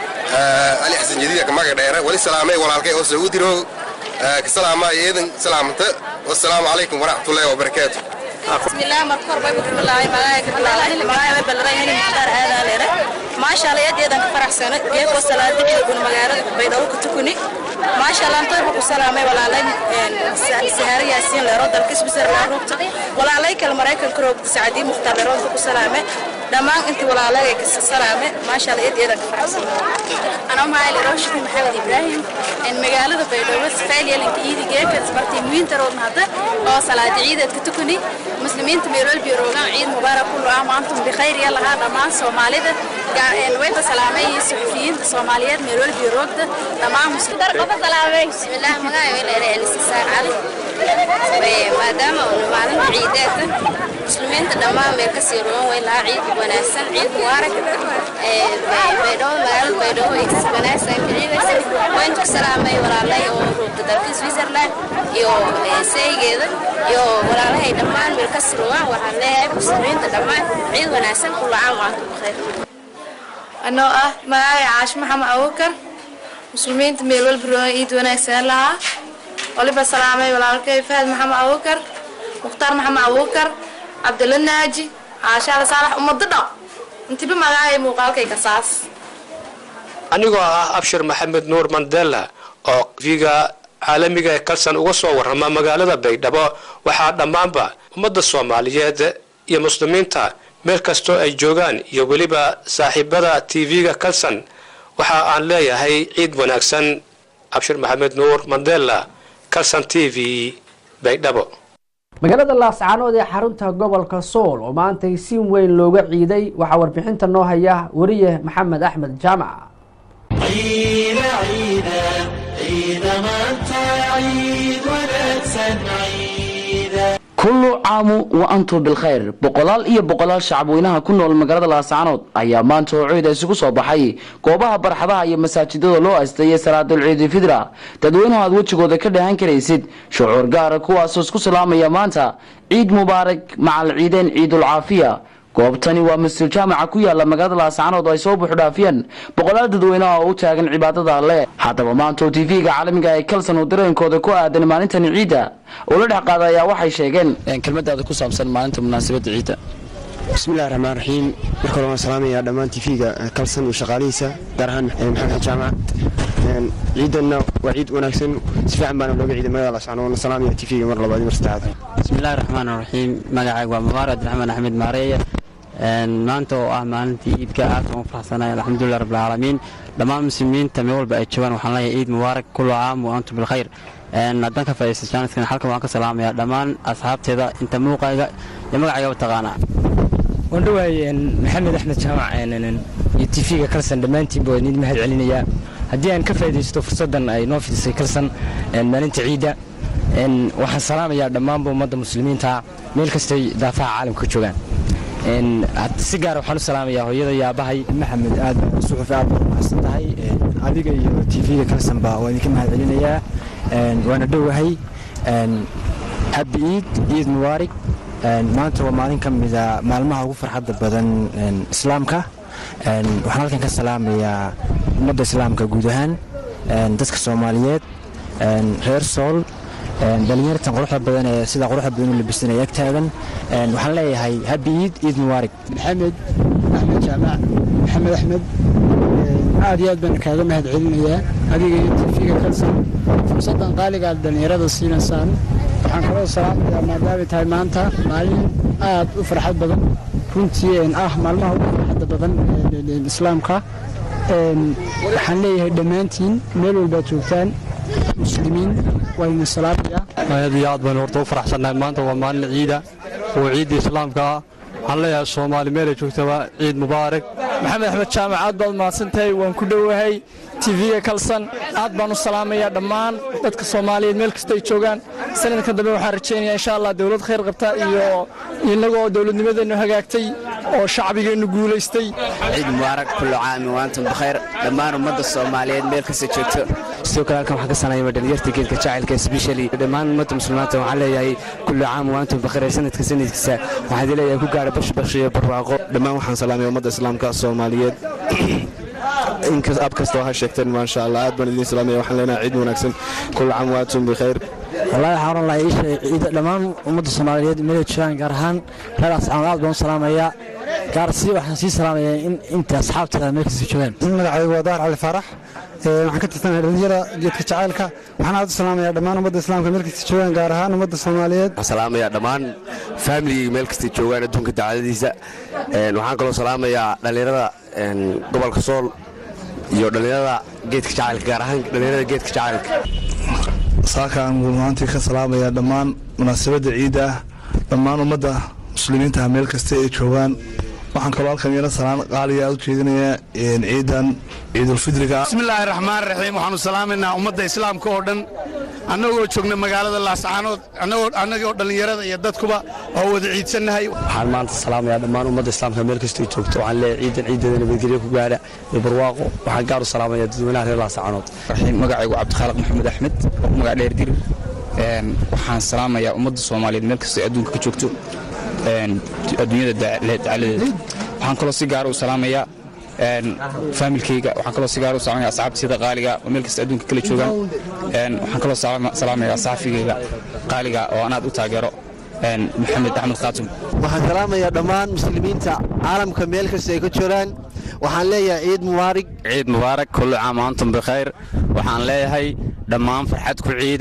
علي حسن جديد كما قدره ولسلام ولا الكي أو سعودي رو كسلام أيضا سلامته والسلام عليكم ورحمة الله وبركاته بسم الله مركور باي بسم الله ملاك بالله ملاك بالله هني مختار هذا ليرة ما شاء الله يدي دنك فرح سنة جيك وصلاة دقيقة كل مجال بيدوك تكوني ما شاء الله انتو بكو سلامي ولا لين سهر ياسين لرو دلك سبسر لا روبت ولا عليك المرايك الكروب سعدي مختار لرو بكو سلامي دمان انت ولا عليك سلامي ما شاء الله يدي دنك فرح سنة أنا معي لروش محمد إبراهيم إن مجالة بيدوك فعليا لك إيدي جيك سبرتي موين ترون هذا أو صلاة عيدة كتكوني مسلمين تميرول بيروغان عيد مبارك كل عام وأنتم بخير يلا هذا ما سوماليدا وين سلامي صحفيين سوماليات ميرول بيروغ تمام مسلم درقة سلامي بسم الله مغاي وين إلى الاستسار علي ما دام معلم عيدات مسلمين تدمام ميرك سيرون وين لا عيد وناسن عيد مبارك بيدو مغال بيدو إكس وناسن عيد وين تسلامي ولا لا يو روبت دلك سويسرلاند يو سيجيدا يو ولا لا دمان ميرك سيرون وحن لا مسلمين تدمان عيد وناسن كل عام وأنتم بخير anoo ah magacay caash maxamed abuukar muslimiinta meel walba roon iid wanaagsan lahaa waliba salaamay walaalkay fahad maxamed abuukar mukhtaar maxamed abuukar cabdilla naaji caashaala saalax ummado dhan intiba magacay muuqaalkay kasaas anigoo ah abshir maxamed nuur mandela oo viga caalamiga ee kalsan uga soo warrama magaalada baydhabo waxaa dhammaanba ummadda soomaaliyeed iyo muslimiinta meel kastoo ay joogaan iyo weliba saaxiibada tv-ga kalson waxa aan leeyahay ciid wanaagsan cabshir maxamed nuur mandela kalson t v baydhabo magaalada laascaanood ee xarunta gobolka sool oo maantay si weyn looga ciiday waxaa warbixinta noo haya wariye maxamed axmed jaamac kullu caamu wa antum bilkhayr boqolaal iyo boqolaal shacabweynaha ku nool magaalada laascaanood ayaa maanta oo ciida isugu soo baxay goobaha barxadaha iyo masaajidada loo asteeyay salaadul ciidi fidra dadweynuhu aad wejigooda ka dhahan karaysid shucuur gaara kuwaasoo isku salaamaya maanta ciid mubaarak macal ciideen ciidul caafiya goobtani waa masjid jaamaca ku yaala magaalada laascaanood oo ay soo buuxdhaafiyeen boqolaal dadweyneha oo u taagan cibaadada alle haddaba maanta oo tv-ga caalamiga ee kalson uu dareenkooda ku aadan maalintani ciidda oo la dhex qaada ayaa waxay sheegeen kelmadaada ku saabsan maalinta munaasabadda ciidda bismillahi raxmaan raxiim marka hore waan salaamayaa dhammaan tv-ga kalson iyo shaqaalihiisa gaar ahaan maxamed jaamac ciidanna waa ciid wanaagsan si fiican baana looga ciiday magaalada laascaanood waana salaamaya tv-ga mar labaad iyo mar saddexaad bismillahi raxmaan raxiim magacayga waa mubaar abdiraxmaan axmed maareeye maanta oo ah maalintii iidka aad ugu faraxsanahay alxamdulilah rabbilcaalamiin dhammaan muslimiinta meel walba ay joogaan waxaan leeyahay ciid mubaarak kullu caam wa antum bilkhayr haddaan ka faa'iidaysta jaaniskan halkan waan ka salaamayaa dhammaan asxaabteeda inta muuqayga iyo magacayga taqaanaa waan dhawahay maxamed axmed jaamac iyo tv-ga kalsan dhammaantiinba waa idin mahad celinayaa haddii aan ka faa'iidaysto fursaddan ay noo fidisay kalsan maalinta ciidda waxaan salaamayaa dhammaanba ummadda muslimiinta meel kastay daafaha caalamka ka joogaan si gaara waxaan u salaamayaa hooyada iyo aabbahay maxamed aad suxuf aad baad mahadsan tahay adiga iyo tv-ga kalsanba waa idinka mahad celinayaa waana dhowahay habi iid ciid mubaarig maanta waa maalin ka mida maalmaha ugu farxadda badan islaamka waxaan halkan ka salaamayaa ummadda islaamka guud ahaan dadka soomaaliyeed reer sool dhalinyartan quruxda badan ee sida quruxda badan u labisan ee ag taagan waxaan leeyahay habi iid ciid mubaarig maxamed axmed jaamac maxamed axmed aad iyo aad baan kaaga mahad celinayaa adiga iyo tv-ga kalsan fursaddan qaaliga aad dhallinyarada siinaysaan waxaan kaloo salaamayaa maadaamay tahay maanta maalin aad u farxad badan runtii ah maalmaha ugu farxadda badan islaamka waxaan leeyahay dhammaantiin meel walbaad joogtaan muslimiin wayna salaamayaa aad iyo aad baynu horta u faraxsannahay maanta waa maalin ciida oo ciidda islaamka ah waxaan leeyahay soomaali meelay joogtaba ciid mubaarak maxamed axmed jaamac aad baad mahadsantahay waan ku dhowahay tv-ga kalsan aad baan u salaamayaa dhammaan dadka soomaaliyeed meel kasta ay joogaan sanadka dambe waxaan rajaynayaa insha allah dowlad khayr qabta iyo innagoo dowladnimadeennu hagaagtay oo shacbigeennu guulaystay ciid mubaarak kullu caami waantum bikhayr dhammaan ummadda soomaaliyeed meel kasta joogto sidoo kale halkan waxaan ka salaamaya dhalinyarta geedka jacaylka especially dhammaan ummadda muslimiinta waxaan leeyahay kullu caam waantum bikhayr sanadka sanadkiisa waxaan idin leeyahay ku gaara bash bash iyo barwaaqo dhammaan waxaan salaamaya ummadda islaamka soomaaliyeed inkas ab kasta oo ha sheegteen maasha allah aad baan idin salaamaya waxaan leenahay ciid wanaagsan kullu caam waantum bikhayr wallaahi waxaan oran lahaa isha ciida dhammaan ummadda soomaaliyeed meelay joogaan gaar ahaan reer asxaab aad baan u salaamayaa gaar si waxaan sii salaamayaa in inta asxaabteeda meel kasta joogaan magacaygu waa daar cali faarax waxaan ka tirsanahay dhalinyara geedka jacaylka waxaan aad u salaamayaa dhammaan ummadda islaamka meel kasta joogaan gaar ahaan ummadda soomaaliyeed waxaan salaamayaa dhammaan faamiligii meel kasta joogaan adduunka dacaladiisa waxaan kaloo salaamayaa dhallinyarada gobolka sool iyo dhallinyarada geedka jacaylka gaar ahaan dhallinyarada geedka jacaylka saakaan maantii ka salaamayaa dhammaan munaasabadda ciidda ah dhammaan ummadda muslimiinta meel kasta ay joogaan waxaan kaloo halkan iyana salaan qaaliya u jeedinayaa ciidan ciidulfidriga bismillaahi raxmaan raxiim waxaanu salaamaynaa ummadda islaamka oo dhan annagoo joogna magaalada laascaanood annagoo dhallinyarada iyo dadkuba oo wada ciidsannahay waxaan maanta salaamayaa dhammaan ummadda islaamka meel kastay joogto waxaan leeyahay ciidan ciideeda nabadgelyo ku gaadha iyo barwaaqo waxaan gaar u salaamayaa dadweynaha reer laascaanood magacaygu cabdikhaalaq maxamed axmed oo ku magac dheer dir waxaan salaamayaa ummadda soomaaliyeed meel kastay adduunka ka joogto adduunyada dacaladeeda waxaan kaloo si gaara u salaamayaa faamilkayga waxaan kaloo si gaara u salaamaya asxaabtayda qaaliga oo meel kasta adduunka kala joogaan waxaan kaloo salaamayaa saxafigayga qaaliga oo aan aad u taageero maxamed axmed khaatum waxaan salaamayaa dhammaan muslimiinta caalamka meel kasta ay ka jiraan waxaan leeyahay ciid mubaarig ciid mubaarak kullu caam wa antum bikhayr waxaan leeyahay dhammaan farxad ku ciida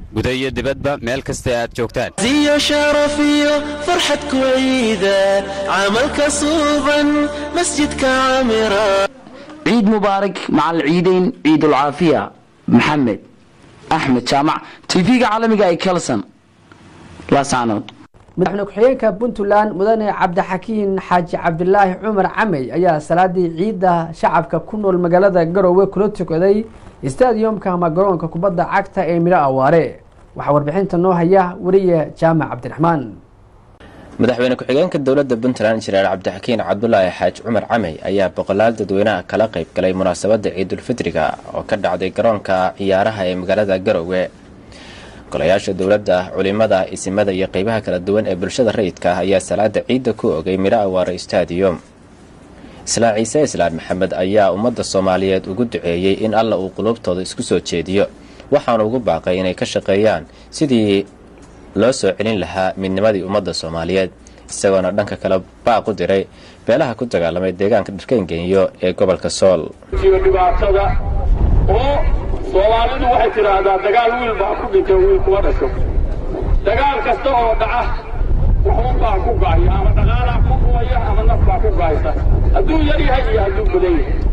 guda iyo dibadba meel kasta aad joogtaan ziyo sharaf iyo farxad ku ciida camalka suuban masjidka camira ciid mubaarak macal ciideyn ciidulcaafiya maxamed axmed jaamac tv-ga caalamiga ee kelson laascaanood madaxweyne ku-xigeenka puntland mudane cabdixakiin xaaji cabdilaahi cumar camey ayaa salaadii ciidda shacabka ku nool magaalada garowe kula tukaday stadiumka ama garoonka kubadda cagta ee midho awaare waxaa warbixinta noo haya wariye jaamac cabdiraxmaan madaxweyne ku-xigeenka dowladda puntland injineer cabdixakiin cabdulaahi xaaji cumar camey ayaa boqolaal dadweynaha kala qayb galay munaasabadda ciidulfitriga oo ka dhacday garoonka ciyaaraha ee magaalada garowe golayaasha dowladda culimada isimada iyo qeybaha kala duwan ee bulshada rayidka ah ayaa salaada ciidda ku ogay midho awaare stadium islaa ciise islaan maxamed ayaa ummadda soomaaliyeed ugu duceeyey in alla uu qulubtooda isku soo jeediyo waxaana ugu baaqay inay ka shaqeeyaan sidii loo soo celin lahaa midnimadii ummadda soomaaliyeed isagoona dhanka kale baaq u diray beelaha ku dagaalamay deegaanka dharkeengeeniyo ee gobolka sool dhibaatada oo soomaalidu waxay tidhaahdaa dagaal wiil baa ku dhintay wiil kuma dhasho dagaal kasta oo dhaca waxun baa ku ga'aya ama dhaqaalaa ku gubaya ama naf baa ku ga'aysa hadduu yar yahay iyo hadduu badan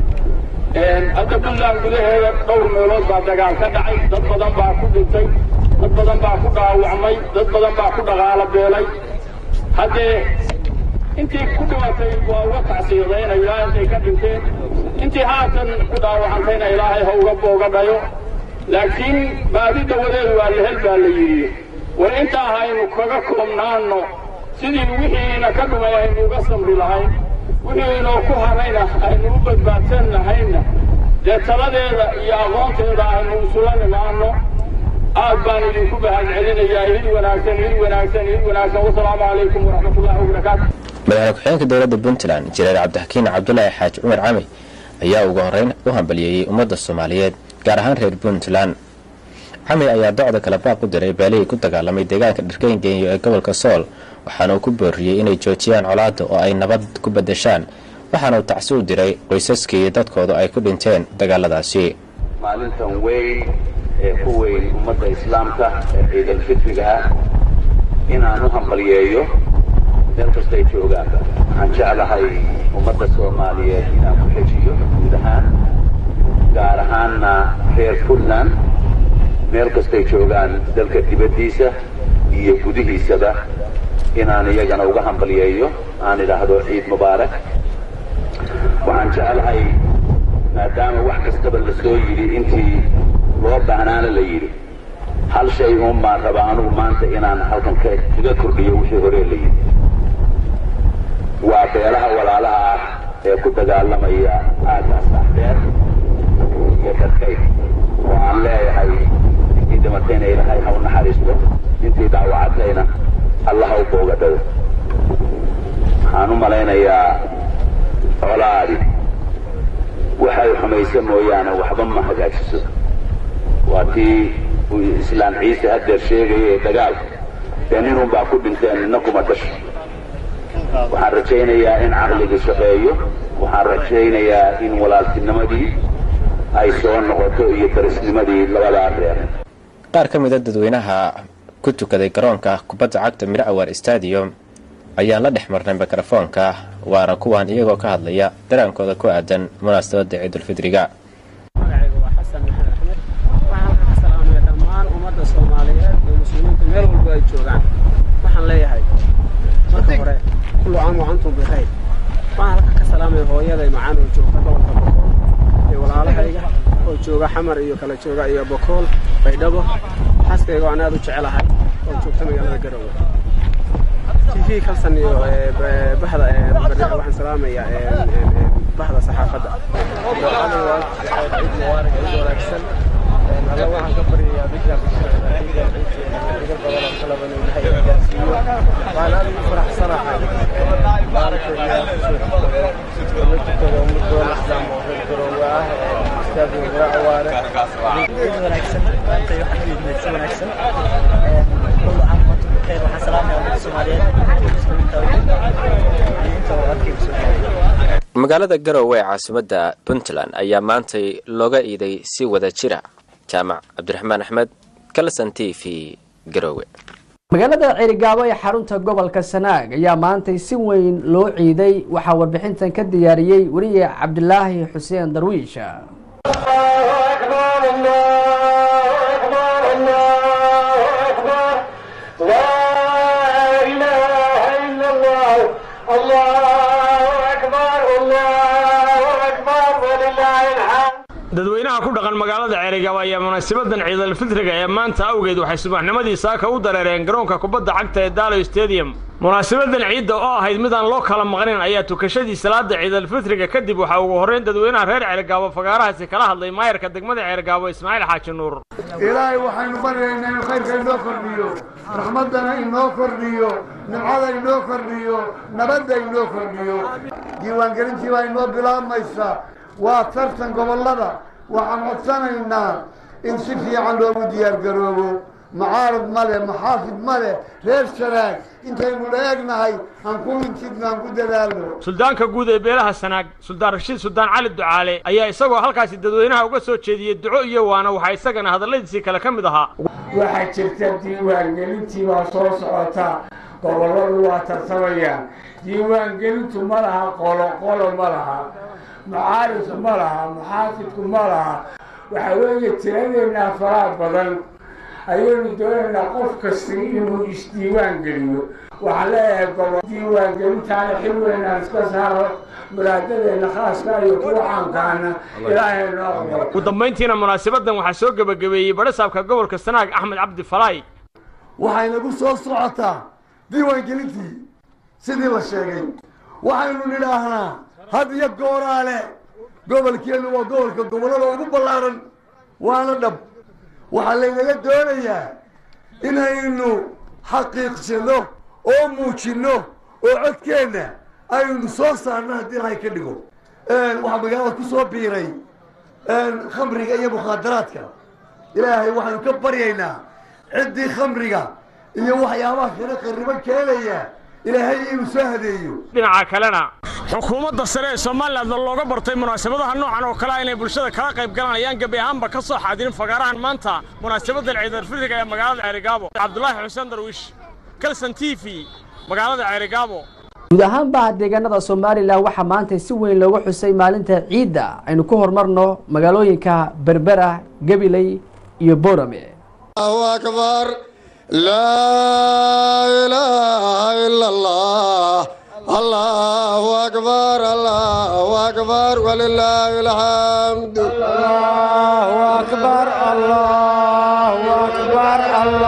yahay hadda puntland gudaheeda dhowr meelood baa dagaal ka dhacay dad badan baa ku dhintay dad badan baa ku dhaawacmay dad badan baa ku dhaqaalo beelay haddee intii ku dhimatay waa uga tacsiyadaynayaa intay ka dhinteen intii haatan ku dhaawacantayna ilaahay ha uga booga dhayo laakiin baadi dawadeedu waa lahel baa la yidhi war intaa haynu kaga koobnaanno sidii wixiina ka dhumay aynu uga samri lahayn wixii inoo ku harayna aynu u badbaadsan lahayna dee taladeeda iyo aqoonteeda aynu isula nimaanno aad baan idinku bahad celinayaa idin wanaagsan idin wanaagsan idin wanaagsan wasalaamu calaykum waraxmatullahi wabarakaatu madaxweyne ku-xigeenka dowladda puntland injineer cabdixakiin cabdulaahi xaaji cumar camey ayaa ugu horreyn u hambaliyeeyey ummadda soomaaliyeed gaar ahaan reer puntland camey ayaa docda kale baaq u diray beelihii ku dagaalamay deegaanka dharkeengeeniyo ee gobolka sool waxaana uu ku booriyey inay joojiyaan colaadda oo ay nabad ku beddeshaan waxaana uu tacsi u diray qoysaskii iyo dadkoodu ay ku dhinteen dagaaladaasi maalintan weyn ee ku weyn ummadda islaamka ee ciidalfitriga ah inaan u hambaliyeeyo meel kastay joogaanba waxaan jeclahay ummadda soomaaliyeed inaan ku xejiyo guud ahaan gaar ahaanna reer puntland meel kastay joogaan dalka dibaddiisa iyo gudihiisaba inaan iyagana uga hambaliyeeyo aan idhaahdo ciid mubaarak waxaan jeclahay maadaama wax kastaba la soo yidhi intii loo baahnaana la yidhi hal shay uun baan rabaa anugu maanta inaan halkan kaga kordhiyo wixii hore la yidhi waa beelaha walaalaha ah ee ku dagaalamaya aagaas axbeer iyo dadkayd oo aan leeyahay intii dhimatayna ilaahay ha u naxariisto intii dhaawacatayna allah ha u boogadhado waxaan u malaynayaa colaadi waxay xumaysa mooyaane waxba ma hagaajiso waa tii uu islaan ciise haddeer sheegaya ee dagaalka dee ninun baa ku dhinteen nina kuma dhasho waxaan rajaynayaa in caqliga shaqeeyo waxaan rajaynayaa in walaaltinimadii ay soo noqoto iyo darisnimadii labadaa reer qaar ka mida dadweynaha ku tukaday garoonka kubadda cagta midho awaar stadium ayaan la dhex marnay mikrofoonka waana kuwan iyagoo ka hadlaya daraankooda ku aadan munaasabadda ciidulfidriga magacayga waa xasan maxamed axmed waxaan ka salaamaya dhammaan ummadda soomaaliyeed iyo muslimiinta meel walba ay joogaan waxaan leeyahay marka hore kullu caam wa antum bikhayr waxaan halka ka salaamaya hooyaday macaan oo joogta gobolka bokool iyo walaalahayga oo jooga xamar iyo kala jooga iyo bokool baydhabo xaaskayga waan aad u jecelahay oo joogta magaalada garowe tv kalsan iyo bahda waxaan salaamayaa bahda saxaafadda ciid mubaarak ciid wanaagsan alla waxaan ka baryayaa bishaan ciidan ciidan badan oo kalaba inuu ilahay gaarsiiyo waan aad ugu faraxsanahay maalinta ilahay kusoo tukado muddoon axdaam oo reer garoowe ah istaadi mura awaare ciid wanaagsan maanta waxaan u yimid si wanaagsan كل عام وانتم بخير وحن سلام يا ولد الصوماليين magaalada garowe ee caasimadda puntland ayaa maantay looga iiday si wada jira jaamac cabdiraxmaan axmed kalson t v garowe magaalada ceerigaabo ee xarunta gobolka sanaag ayaa maantay si weyn loo ciiday waxaa warbixintan ka diyaariyey weriye cabdilaahi xuseen darwiish dadweynaha ku dhaqan magaalada ceerigaabo ayaa munaasabadan ciidalfitriga ee maanta awgeed waxay subaxnimadii saaka u dareereen garoonka kubadda cagta ee daalo stadium munaasabadan ciidda oo ahayd midaan loo kala maqnayn ayaa tukashadii salaada ciidalfitriga kadib waxaa ugu horreyn dadweynaha reer ceerigaabo fagaarahaasi kala hadlay maayarka degmada ceerigaabo ismaaciil xaaji nuur ilaahay waxaynu baryaynaa inuu khayrka inoo kordhiyo raxmaddana inoo kordhiyo nimcada inoo kordhiyo nabadda inoo kordhiyo diiwaangelintii baa inoo bilaabmaysa waa tartan gobollada waxaan codsanaynaa in si fiican loogu diyaargaroobo mucaarad male maxaafid male reer sanaag intaynu la egnahay aan ku mintidno aan ku dadaalno suldaanka guud ee beelaha sanaag suldaan rashiid suldaan cali ducaale ayaa isagoo halkaasi dadweynaha uga soo jeediyey duco iyo waana waxaa isagana hadalladiisii kale ka mid ahaa waxaa jirta diiwaangelintii baa soo socota gobolladu waa tartamayaan diiwaangelintu ma laha qolo qolo ma laha mucaaridku ma laha muxaafidku ma laha waxaa weeye tiradeennaa faraha badan ayaynu doonaynaa qof kasta inuu isdiiwaan geliyo waxaan leeyahay gobol diiwaangelintaana xil weynaan iska saaro muraadadeenna khaaska iyo kuwa caankaana ilaahay noo aqbal ugu dambayntiina munaasabadan waxaa soo gebagabeeyey badhasaabka gobolka sanaag axmed cabdi falaay waxaynagu soo socotaa diiwaangelintii sidii la sheegay waxaynu nidhaahnaa had iyo gooraale gobolkeennu waa gobolka gobollada ugu ballaaran waana dhab waxaa laynaga doonayaa inaynu xaqiiqsano oo muujinno oo codkeenna aynu soo saarno haddii ilahay ka dhigo waxaa magaalada ku soo biiray khamriga iyo mukhaadaraadka ilaahay waxaynu ka baryaynaa ciddii khamriga iyo waxyaabaha kale qarriban keenaya ilaahay inuu soo hadeeyo dhinaca kalena xukuumadda sare ee somalilan looga bartay munaasabadaha noocan oo kale inay bulshada kala qayb galaan ayaan gebi ahaanba ka soo xaadirin fagaarahan maanta munaasabadan ciidalfitriga ee magaalada ceerigaabo cabdulaahi xuseen darwiish kalson t v magaalada ceerigaabo guud ahaanba deegaanada somalilan waxaa maanta si weyn looga xusay maalinta ciidda aynu ku horumarno magaalooyinka berbera gabiley iyo boorame akbar laa ilaaha ila allah allahu akbar allahu akbar walilaahi alxamdu allahu akbar allahu akbar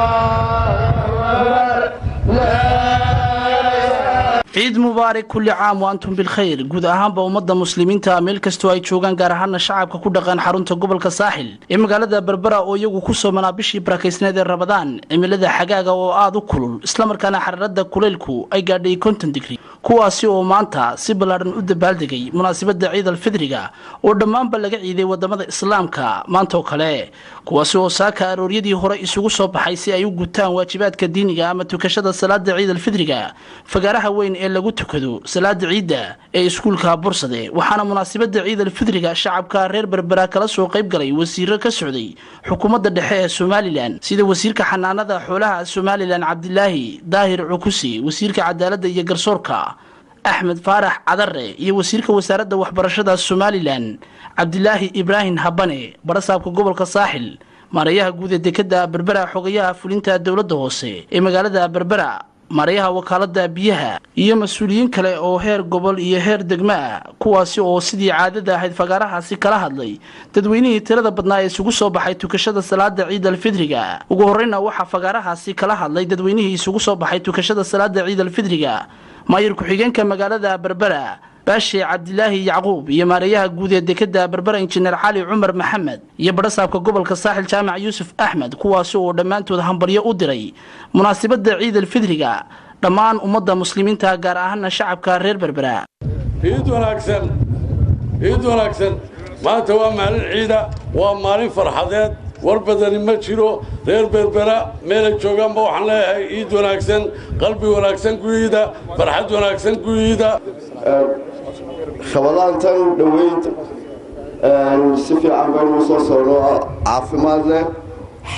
ciid mubaarak kulli caam wa antum bilkhayr guud ahaanba ummadda muslimiinta meel kastoo ay joogaan gaar ahaana shacabka ku dhaqan xarunta gobolka saaxil ee magaalada berbera oo iyagu ku soomanaa bishii barakaysneed ee rabadaan cimilada xagaaga oo aada u kulul islamarkaana xaraarada kuleylku ay gaadhay konton digri kuwaasi oo maanta si ballaadhan u dabaaldegay munaasabadda ciid alfidriga oo dhammaanba laga ciiday wadamada islaamka maantaoo kale kuwaasi oo saaka arooryadii hore isugu soo baxay si ay u gutaan waajibaadka diiniga ama tukashada salaada ciid alfidriga fagaaraha weyn ee lagu tukado salaada ciidda ee iskuulka bursade waxaana munaasabada ciid alfidriga shacabka reer berbera kala soo qayb galay wasiiro ka socday xukuumadda dhexe ee somalilan sida wasiirka xanaanada xoolaha somalilan cabdilaahi daahir cukusi wasiirka cadaaladda iyo garsoorka axmed faarax cadare iyo wasiirka wasaaradda waxbarashada somalilan cabdilaahi ibraahim habane barasaabka gobolka saaxil maarayaha guud ee dekada berbera xogayaha fulinta dowladda hoose ee magaalada berbera maarayaha wakaalada biyaha iyo mas-uuliyiin kale oo heer gobol iyo heer degmo ah kuwaasi oo sidii caadada ahayd fagaarahaasi kala hadlay dadweynihii tirada badnaa ee isugu soo baxay tukashada salaada ciid alfidriga ugu horeyna waxaa fagaarahaasi kala hadlay dadweynihii isugu soo baxay tukashada salaada ciid alfidriga maayir ku-xigeenka magaalada berbera baashe cabdilaahi yacquub iyo maarayaha guud ee dekada berbera injineer cali cumar maxamed iyo badhasaabka gobolka saaxil jaamac yuusuf axmed kuwaasi oo dhammaantood hambalyo u diray munaasabada ciid alfidriga dhammaan ummadda muslimiinta gaar ahaana shacabka reer berbera ciid wanaagsan ciid wanaagsan maanta waa maalin ciida waa maalin farxadeed war badani ma jiro reer berbera meelay joogaanba waxaan leeyahay ciid wanaagsan qalbi wanaagsan guyiida farxad wanaagsan guyiida shabadaantan dhoweyd si fiican baynu soo socno caafimaad leh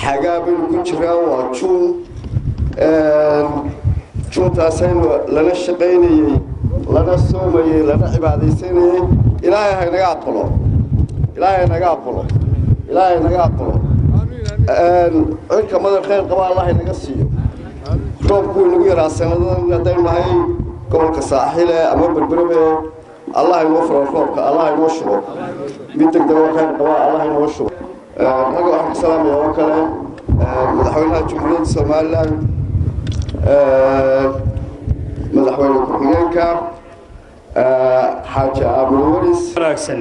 xagaa baynu ku jiraa waa juun juuntaasaynu lana shaqaynayey lana soomayey lana cibaadaysanayey ilaahay haynaga aqbalo ilaahay haynaga aqbalo ilaahay haynaga aqbalo cirka madar khayr qaba allah haynaga siiyo roobku inagu yaraa sanadadan haddaynu nahay gobolka saaxile ama berberabe allah inoo furo roobka allah inoo shubo mid degdega khayr qaba allah inoo shubo ragga waxaan ku salaamaya oo kale madaxweynaha jumhuuriyadda somalilan madaxweyne ku-xigeenka xaaji aamin waris wanaagsan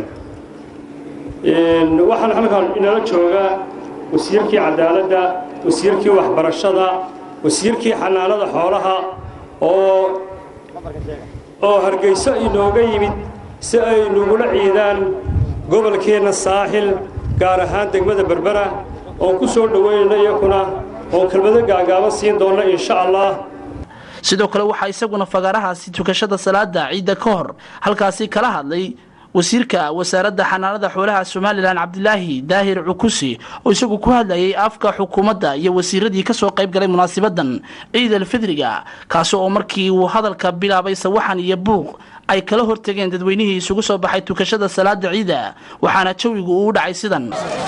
waxaan halkan inala joogaa wasiirkii cadaaladda wasiirkii waxbarashada wasiirkii xanaanada xoolaha oo oo hargeyso inooga yimid si ay nugula ciidaan gobolkeenna saaxil gaar ahaan degmada berbera oon ku soo dhoweynayna iyakuna oon kelmado gaagaaban siin doonna insha allah sidoo kale waxaa isaguna fagaarahaasi tukashada salaada ciidda ka hor halkaasi kala hadlay wasiirka wasaaradda xanaanada xoolaha somalilan cabdilaahi daahir cukusi oo isagu ku hadlayay afka xukuumadda iyo wasiiradii kasoo qayb galay munaasibadan ciid alfidriga kaasi oo markii uu hadalka bilaabay sawaxan iyo buuq ay kala hortageen dadweynihii isugu soo baxay tukashada salaada ciida waxaana jawigu uu u dhacay sidan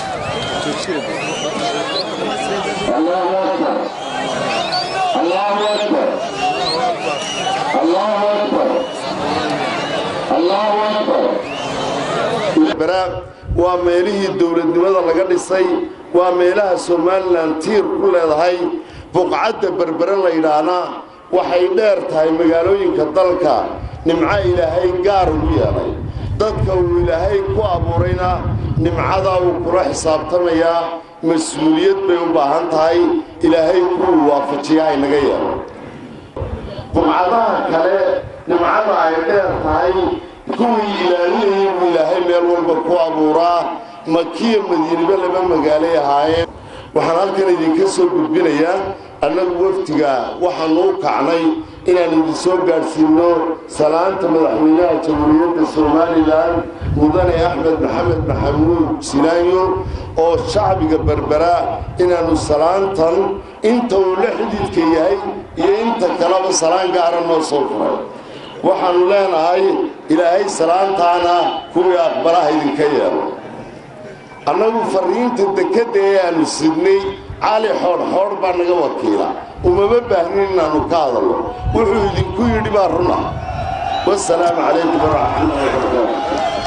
waa meelihii dowladnimada laga dhisay waa meelaha somalilan tiir ku leedahay buqcadda berbere laydhaahna waxay dheer tahay magaalooyinka dalka nimco ilaahay gaar ugu yeelay dadka uu ilaahay ku abuurayna nimcadaa uu kula xisaabtamayaa mas-uuliyad bay u baahan tahay ilaahay kuwuu waafajiya haynaga yeelo buqcadaha kale nimcada ay dheer tahay kuwii ilaalinayay buu ilaahay meel walba ku abuuraa makiya madiinaba laba magaalay ahaayeen waxaan halkan idinka soo gudbinayaa annagu wafdiga waxaanu u kacnay inaan idin soo gaadhsiinno salaanta madaxweynaha jamhuuriyadda somalilan mudane axmed maxamed maxamuud silaanyo oo shacbiga berbera inaannu salaantan inta uu la xididka yahay iyo inta kaleba salaan gaara noo soo furay waxaannu leenahay ilaahay salaantaana kuwii aqbalaha idinka yeelo annagu farriinta dekedda ee aannu sidnay cali xoodhxoodh baa naga wakiila umama baahnin inaannu ka hadalno wuxuu idinku yidhi baa runa wasalaamu calaykum waraxmatullahi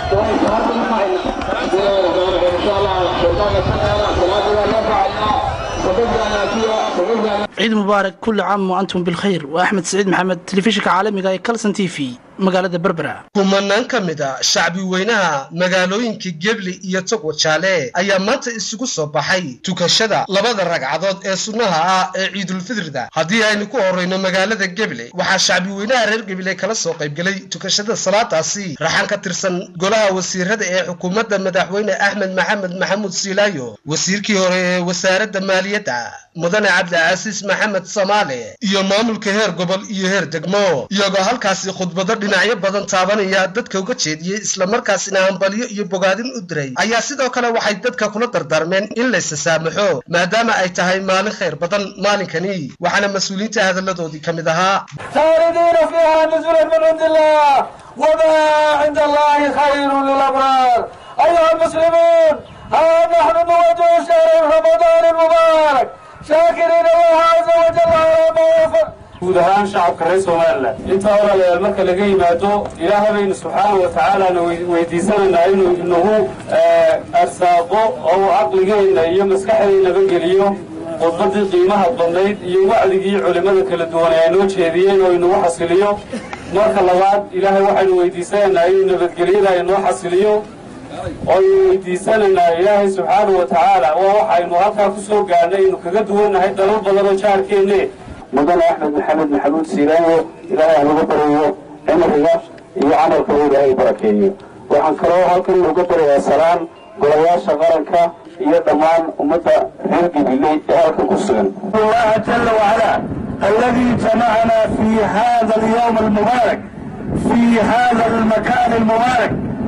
ciid mubaarak kulli caam wa antum bilkhayr waa axmed saciid maxamed telefishinka caalamiga ee calson t v magaalada berbera kumanaan ka mid a shacbi weynaha magaalooyinka gebli iyo togwa jaale ayaa maanta isugu soo baxay tukashada labada ragcadood ee sunnaha ah ee ciidulfidrida haddii aynu ku horrayno magaalada geble waxaa shacbi weynaha reer geble kala soo qaybgelay tukashada salaadaasi raxan ka tirsan golaha wasiirada ee xukuumadda madaxweyne axmed maxamed maxamuud siilaayo wasiirkii hore ee wasaaradda maaliyadda mudane cabdicasiis maxamed samaale iyo maamulka heer gobol iyo heer degmo iyagoo halkaasi khudbado dhinacyo badan taabanaya dadka uga jeediyey islamarkaasina hambalyo iyo bogaadin u diray ayaa sidoo kale waxay dadka kula dardaarmeen in laysa saamaxo maadaama ay tahay maalin khayr badan maalinkani waxaana mas-uuliyiinta hadalladoodii ka mid ahaa خالدين فيها نزلا من عند الله وما عند الله خير للأبرار أيها المسلمون ها نحن نواجه شهر رمضان المبارك شاكرين الله عز وجل على ما وفق guud ahaan shacabka reer somalilan intaa walaalayaal marka laga yimaado ilaahay baynu subxaana wa tacaalana weydiisanaynaa inuu inagu arsaaqo oo uu caqligeenna iyo maskaxdeennaba geliyo khudbadii qiimaha badnayd iyo wacdigii culimmada kala duwan ay noo jeediyeen oo inagu xasiliyo marka labaad ilaahay waxaynu weydiisanaynaa inuu nabadgelyada inoo xasiliyo ooaynu weydiisanaynaa ilaahay subxaana wa tacaala waa waxaynu halkaa ku soo gaadhnay aynu kaga duwannahay dalal badan oo jaarkeenne mudane axmed maxamed maxamuud siilaayo ilaahay halagu barayo cimriga iyo camalka uu ilaahay barakeeyo waxaan kaloo halkan uga barayaa salaan golayaasha qaranka iyo dhammaan ummadda reer gibiley ee halkan ku sugan الله جل وعلا الذي جمعنا في هذا اليوم المبارك في هذا المكان المبارك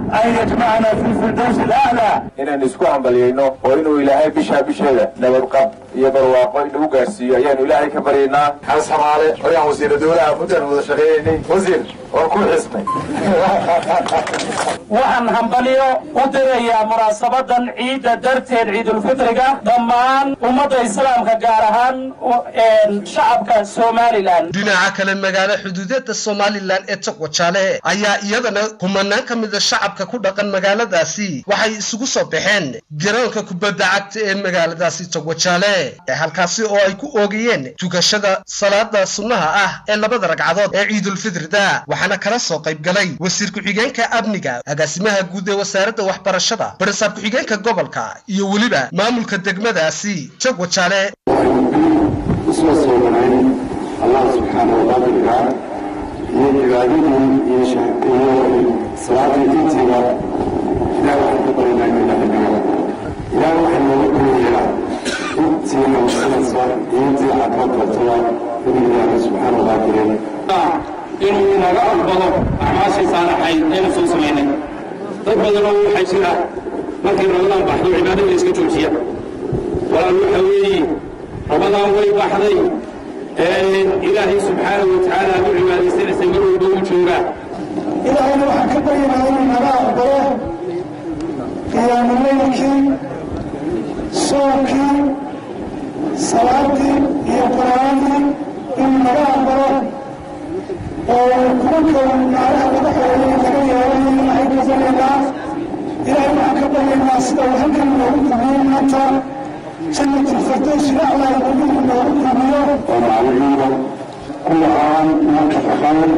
أن يجمعنا في الفردوس الأعلى inaan isku hambalyayno oo inuu ilaahay bishaa bisheeda nabadqab iyo barwaaqo inagu gaarsiiyo ayaanu ilaahay ka baryaynaa xaas xamaale oyaan wasiira dowlaha muddan wada shaqeeyaynay wasiir waan ku xisnay waxaan hambalyo u dirayaa munaasabadan ciidda darteed ciidulfitriga dhammaan ummadda islaamka gaar ahaan shacabka somalilan dhinaca kale magaalo xuduudeedda somalilan ee togwajaale ayaa iyadana kumanaan ka mida shacabka ku dhaqan magaaladaasi waxay isugu soo baxeen garoonka kubadda cagta ee magaaladaasi togwajaale halkaasi oo ay ku oogayeen tukashada salaada sunnaha ah ee labada ragcadood ee ciidulfitrida waxaana kala soo qayb galay wasiir ku-xigeenka amniga agaasimaha guud ee wasaaradda waxbarashada barisaab ku-xigeenka gobolka iyo weliba maamulka degmadaasi togwajaale isla soo wanayn allah subxaana waqaadirka iyo cibaadadii iyo iyo salaadii dintiga ilaah waxaan ka baryanaa inuu ilaahay naga ilaah waxaan nooga baryayaa intii nabadsanaysa iyo intii caafimaad qabtaba inuu ilaahay subxaana waqaadirin inuu inaga aqbalo acmaashii saalaxayd aynu soo samaynay dad badanoo waxaa jira markay ramadaan baxdo cibaadada iska joojiya walaal waxa weeye ramadaan way baxday ilaahay subxaanahu wa tacaala aad u cibaadaysanaysa mar walba uu joogaa ilaahayna waxaan ka baryanaa inuu naga aqbalo qiyaamulaylkii soonkii salaadii iyo qur'aankii inuu naga aqbalo oo kulanka naaraha laga xoreeyay laga yeelay ilaahay ka baryanaa ilaahay waxaan ka baryanaa sida uu halkan noogu kulmiyo maanta jannat alfirdaws ilaclaa nabigu noogu kulmiyo ومعلمين كل عام وانت بخير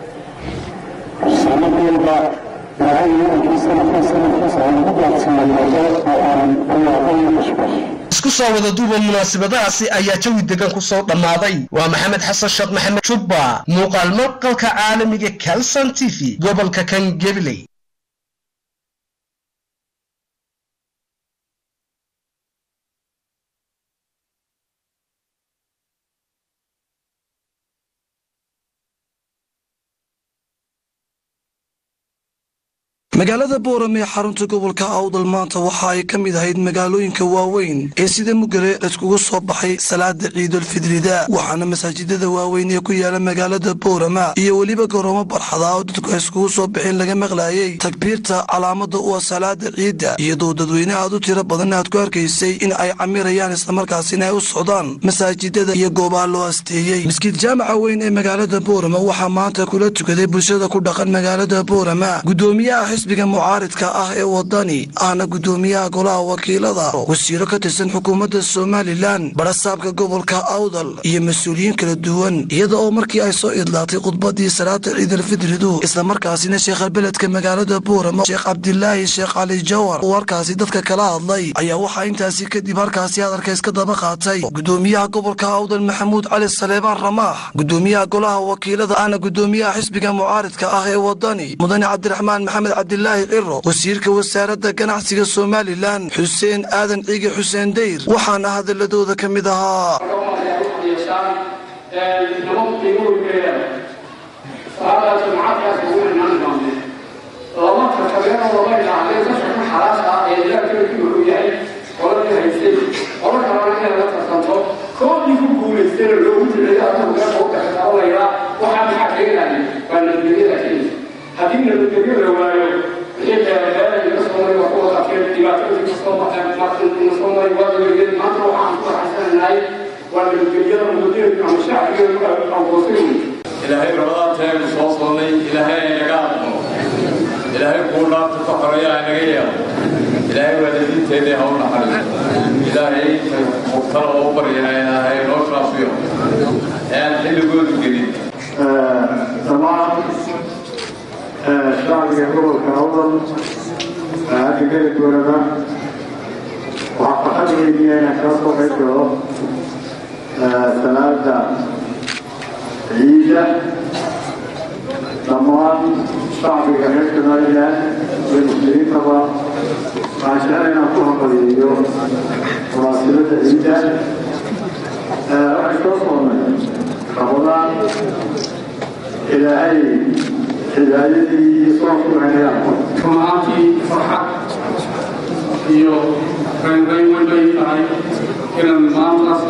سنة والبا وهي يمكن سنة سنة سنة نبلغ سنة الموضوع وأنا الله غير مشبش isku soo wada duuba munaasabadahaasi ayaa jawi degan ku soo dhammaaday waa maxamed xasan sheekh maxamed jubba muuqaal maqalka caalamiga calson t v gobolka kan gabiley magaalada booram ee xarunta gobolka awdal maanta waxa ay ka mid ahayd magaalooyinka waaweyn ee sida mugale laiskugu soo baxay salaada ciidulfidrida waxaana masaajidada waaweyn ee ku yaala magaalada boorama iyo weliba garoomo barxada oo dadku ay iskugu soo baxeen laga maqlaayay takbiirta calaamada u ah salaada ciidda iyadoo dadweyne aad u tiro badan aad ku arkaysay in ay camirayaan islamarkaasina ay u socdaan masaajidada iyo goobaha loo asteeyey maskiid jaamaca weyn ee magaalada boorama waxaa maanta kula tukaday bulshada ku dhaqan magaalada boorama gudoomiyaha xisbiga mucaaridka ah ee wadani ahna gudoomiyaha golaha wakiilada wasiiro ka tirsan xukuumadda somalilan barasaabka gobolka awdal iyo mas-uuliyiin kala duwan iyada oo markii ay soo idlaatay khudbadii salaada ciidalfidridu islamarkaasina sheekhalbeledka magaalada boorama sheekh cabdilaahi sheekh cali jawar uu halkaasi dadka kala hadlay ayaa waxaa intaasi kadib halkaasi hadalka iska daba qaatay gudoomiyaha gobolka awdal maxamuud cali saleebaan ramaax gudoomiyaha golaha wakiilada ahna gudoomiyaha xisbiga mucaaridka ah ee wadani mudane cabdiraxmaan maxamed cabdilaahi ciro wasiirka wasaaradda ganacsiga somalilan xuseen aadan ciige xuseen dayr waxaana hadaladooda ka mid ahaa koodii ku guulaystana loogu jiray adigu meel oo kaxisaabanaya waxaa maxaa keenaya waa nabadgelyada kenya haddii nabadgelyo la waayo wixii beerabeera laga soo maray waa kuwa qaadkeen dhibaatooyin kasoo baxeen markina soo maray waa nabadgelya maanta waxaan ku raaxaysanahay waa nabadgelyada mudadeedu ama shacbiga aqoonsan ilaahay rabadaanteenu soo soonnay ilaahay aynaga aqmo ilaahay kuu dhaafta ka xoreeya aynaga yeelo ilaahay waalidiinteedii ha u naxariiso ilaahay mubtala oo u baryana ilaahay noo shaafiyo aan xilligoodu gelin dhammaan shacbiga gobolka awdal hadda geli doonana waxaa farxad weydiya inaan kala soo qayb galo salaada ciida dhammaan shacbiga reer somalilan iyo muslimiintaba waxaan jecel inaan ku hambaliyeeyo munaasibadda ciida waxay soo soonnay ramadaan ilaahay hidaayadii iyo soonku inayaan rumaantii raynrayn weyn bay tahay inaan maantaas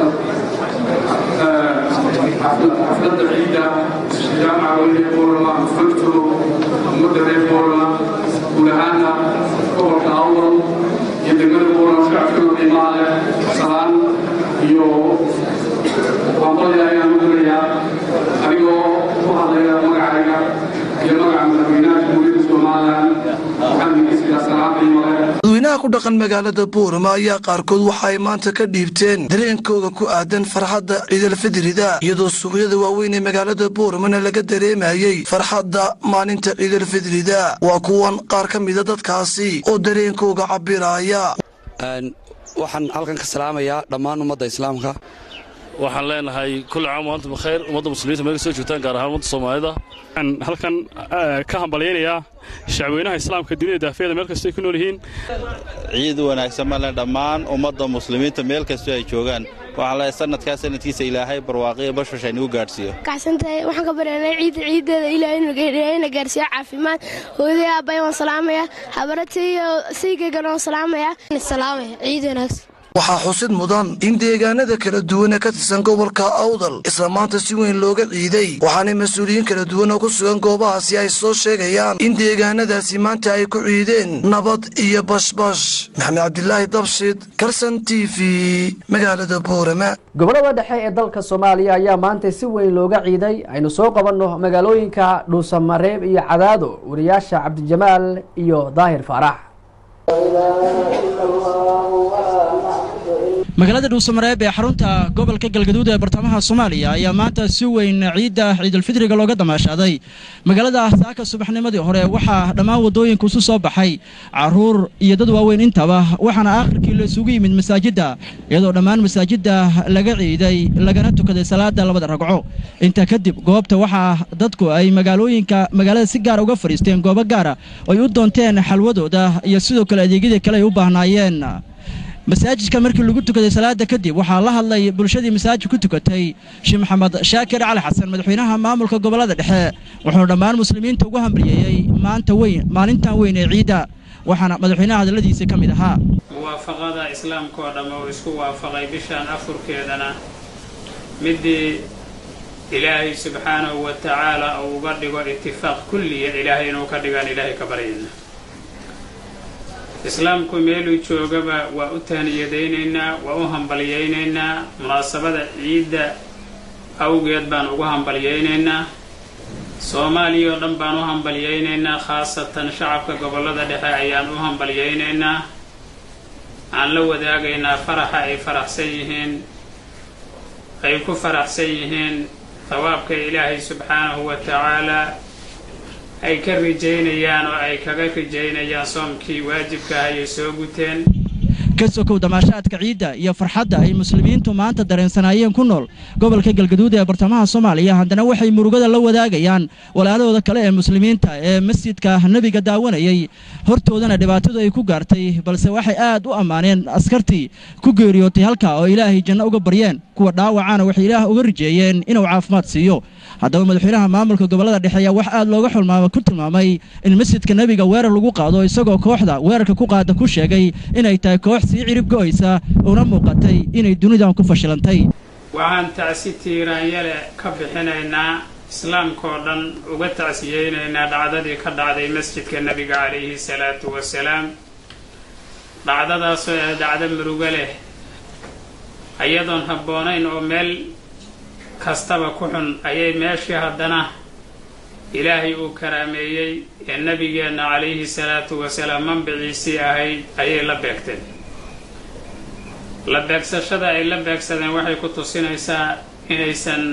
xafladda ciidda jaamaca weyne boorama aan fanturo ummadda reer boorama guud ahaana gobolka awdal iyo degmada boorama shacabkooda qiimaha leh salaan iyo waanqolya ayaan u dirayaa anigoo ku hadlaya magacayga iyo magaca madaxweynaha jamhuuriyadda somalilan waxaan idinkiisiyaa salaan qiimo leh dadweynaha ku dhaqan magaalada buurama ayaa qaarkood waxa ay maanta ka dhiibteen dareenkooda ku aadan farxadda ciidalfidrida iyadoo suuqyada waaweyn ee magaalada buuramana laga dareemayey farxadda maalinta ciidalfidrida waa kuwan qaar ka mida dadkaasi oo dareenkooga cabiraya waxaan halkan ka salaamayaa dhammaan ummadda islaamka waxaan leenahay kulli caam wa antum bikhayr ummadda muslimiinta meel kasoo joogtaan gaar ahaan ummadda soomaalida waxaan halkan ka hambalyaynayaa shacweynaha islaamka dunida daafiyada meel kastoo ay ku nool yihiin ciid wanaagsan male dhammaan ummadda muslimiinta meel kastoo ay joogaan waxaan leeyahay sanadkaa sanadkiisa ilaahay barwaaqiya bashbash aynagu gaadhsiiyo kacsantahay waxaan ka baryanay ciidda ciiddeeda ilaahayna gaarsiiyo caafimaad hooyaday aabbahay waan salaamaya habaratay iyo saygaygana waan salaamaya salaamaya ciid wanaagsan waxaa xusid mudan in deegaanada kala duwan ee ka tirsan gobolka awdal isla maanta si weyn looga ciiday waxaana mas-uuliyiin kala duwan oo ku sugan goobahaasi ay soo sheegayaan in deegaanadaasi maanta ay ku ciideen nabad iyo bashbash maxamed cabdilaahi dabshid karsan t v magaalada boorama gobolada dhexe ee dalka soomaaliya ayaa maanta si weyn looga ciiday aynu soo qabanno magaalooyinka dhuusamareeb iyo cadaado wariyaasha cabdijamaal iyo daahir faarax magaalada dhuusamareeb ee xarunta gobolka galgaduud ee bartamaha soomaaliya ayaa maanta si weyn ciidda ciidulfidriga looga damaashaaday magaalada saaka subaxnimadii hore waxaa dhammaan waddooyinka isu soo baxay caruur iyo dad waaweyn intaba waxaana aakhirkii la isugu yimid masaajidda iyadoo dhammaan masaajidda laga ciiday lagana tukaday salaada labada ragco intaa kadib goobta waxaa dadku ay magaalooyinka magaalada si gaara uga fadhiisteen goobo gaara ay u doonteen xalwadooda iyo sidoo kale adeegyadii kale ay u baahnaayeen masaajidka markii lagu tukaday salaada kadib waxaa la hadlay bulshadii masaajid ku tukatay sheekh maxamed shaakir cali xasan madaxweynaha maamulka gobolada dhexe wuxuuna dhammaan muslimiinta ugu hambalyeeyey maanta weyn maalintan weyn ee ciidda waxaana madaxweynaha hadalladiisa ka mid ahaa muwaafaqada islaamka oo dhamme uu isku waafaqay bishaan afurkeedana midii ilaahay subxaanahu wa tacaala uu uga dhigo itifaaq kulliya ilaahay inuu ka dhigaan ilaahay ka baryayna islaamku meeluu joogaba waa u tahniyadaynaynaa waa u hambalyaynaynaa munaasabada ciidda awgeed baan ugu hambalyaynaynaa soomaaliya oo dhan baan u hambalyaynaynaa khaasatan shacabka gobollada dhexe ayaan u hambalyaynaynaa aan la wadaagaynaa faraxa ay faraxsan yihiin ay ku faraxsan yihiin thawaabka ilaahay subxaanahu wa tacaalaa ay ka rijaynayaan oo ay kaga rijaynayaan soomkii waajibka ah ayay soo guteen ka sokow damaashaadka ciidda iyo farxadda ay muslimiintu maanta dareensanaayeen ku nool gobolka galgaduud ee bartamaha soomaaliya haddana waxay murugada la wadaagayaan walaalahooda kale ee muslimiinta ee masjidka nebiga daawanayay hortoodana dhibaatadu ay ku gaartay balse waxay aad u ammaaneen askartii ku geeriyootay halkaa oo ilaahay janno uga baryeen kuwa dhaawacana waxay ilaah uga rijeeyeen inuu caafimaad siiyo haddaba madaxweynaha maamulka gobolada dhexe ayaa wax aad looga xulmaama ku tilmaamay in masjidka nebiga weerar lagu qaado isagoo kooxda weerarka ku qaada ku sheegay inay tahay koox sii cirib go'aysa una muuqatay inay dunidan ku fashilantay waxaan tacsi tiiraanyale ka bixinaynaa islaamkaoo dhan uga tacsiyeynaynaa dhacdadii ka dhacday masjidka nebiga calayhi salaatu wasalaam dhacdadaasoo ah dhacdo murugo leh iyadoon habboonayn oo meel kastaba ku xun ayay meeshii haddana ilaahay uu karaameeyey ee nebigeenna calayhi salaatu wasalaam manbiciisii ahayd ayay la beegteen la beegsashada ay la beegsadeen waxay ku tusinaysaa inaysan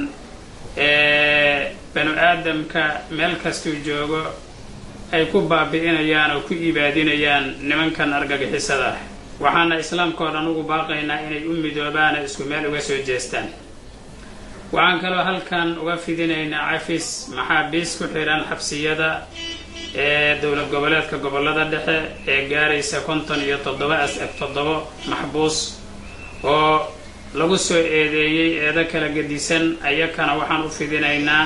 banu aadamka meel kastuu joogo ay ku baabi'inayaan oo ku ibaadinayaan nimankan argagixisada ah waxaana islaamkao dhan ugu baaqaynaa inay u midoobaana isku meel uga soo jeestaan waxaan kaloo halkan uga fidinaynaa cafis maxaabiis ku xidhan xabsiyada ee dowlad goboleedka gobollada dhexe ee gaaraysa konton iyo toddoba toddobo maxbuus oo lagu soo eedeeyey eedo kala gedisan ayakana waxaan u fidinaynaa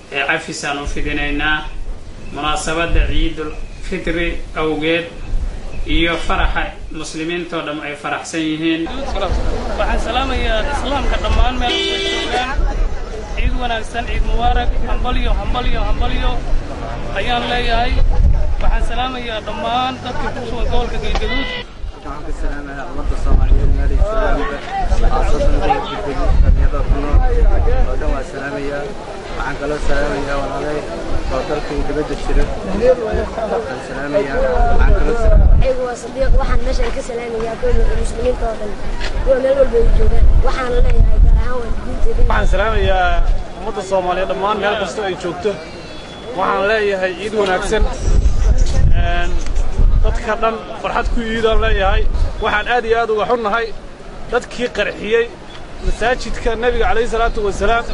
cafisaan u fidinaynaa munaasabadda ciidul fitri awgeed iyo faraxa muslimiintoo dham ay faraxsan yihiin waxaan salaamayaa islaamka dhammaan meel walba joogaan ciid wanaagsan ciid mubaarak hambalyo hambalyo hambalyo ayaan leeyahay waxaan salaamayaa dhammaan dadka ku sugan gobolka galgaduud waxaan ka salaamayaa ummadda soomaaliyeed meelay joogaanba khaasatan gobolka galgaduud dhalinyarada ku nool oo dhan waa salaamayaa waxaan kaloo salaamayaa walaalay oo dalka iyo dibadda jira waxaan salaamayaa waxaan kaloo ayagu waa sadiiq waxaan meeshaan ka salaamayaa kuwa muslimiinta oo dhan kuwa meel walba ay joogaan waxaan leeyahay gaar ahaan waalidiinteeda waxaan salaamayaa ummadda soomaaliyeed dhammaan meel kasta ay joogto waxaan leeyahay ciid wanaagsan dadka dhan farxad ku iidaan leeyahay waxaan aad iyo aad uga xunnahay dadkii qarxiyey masaajidka nebiga calayhi salaatu wasalaam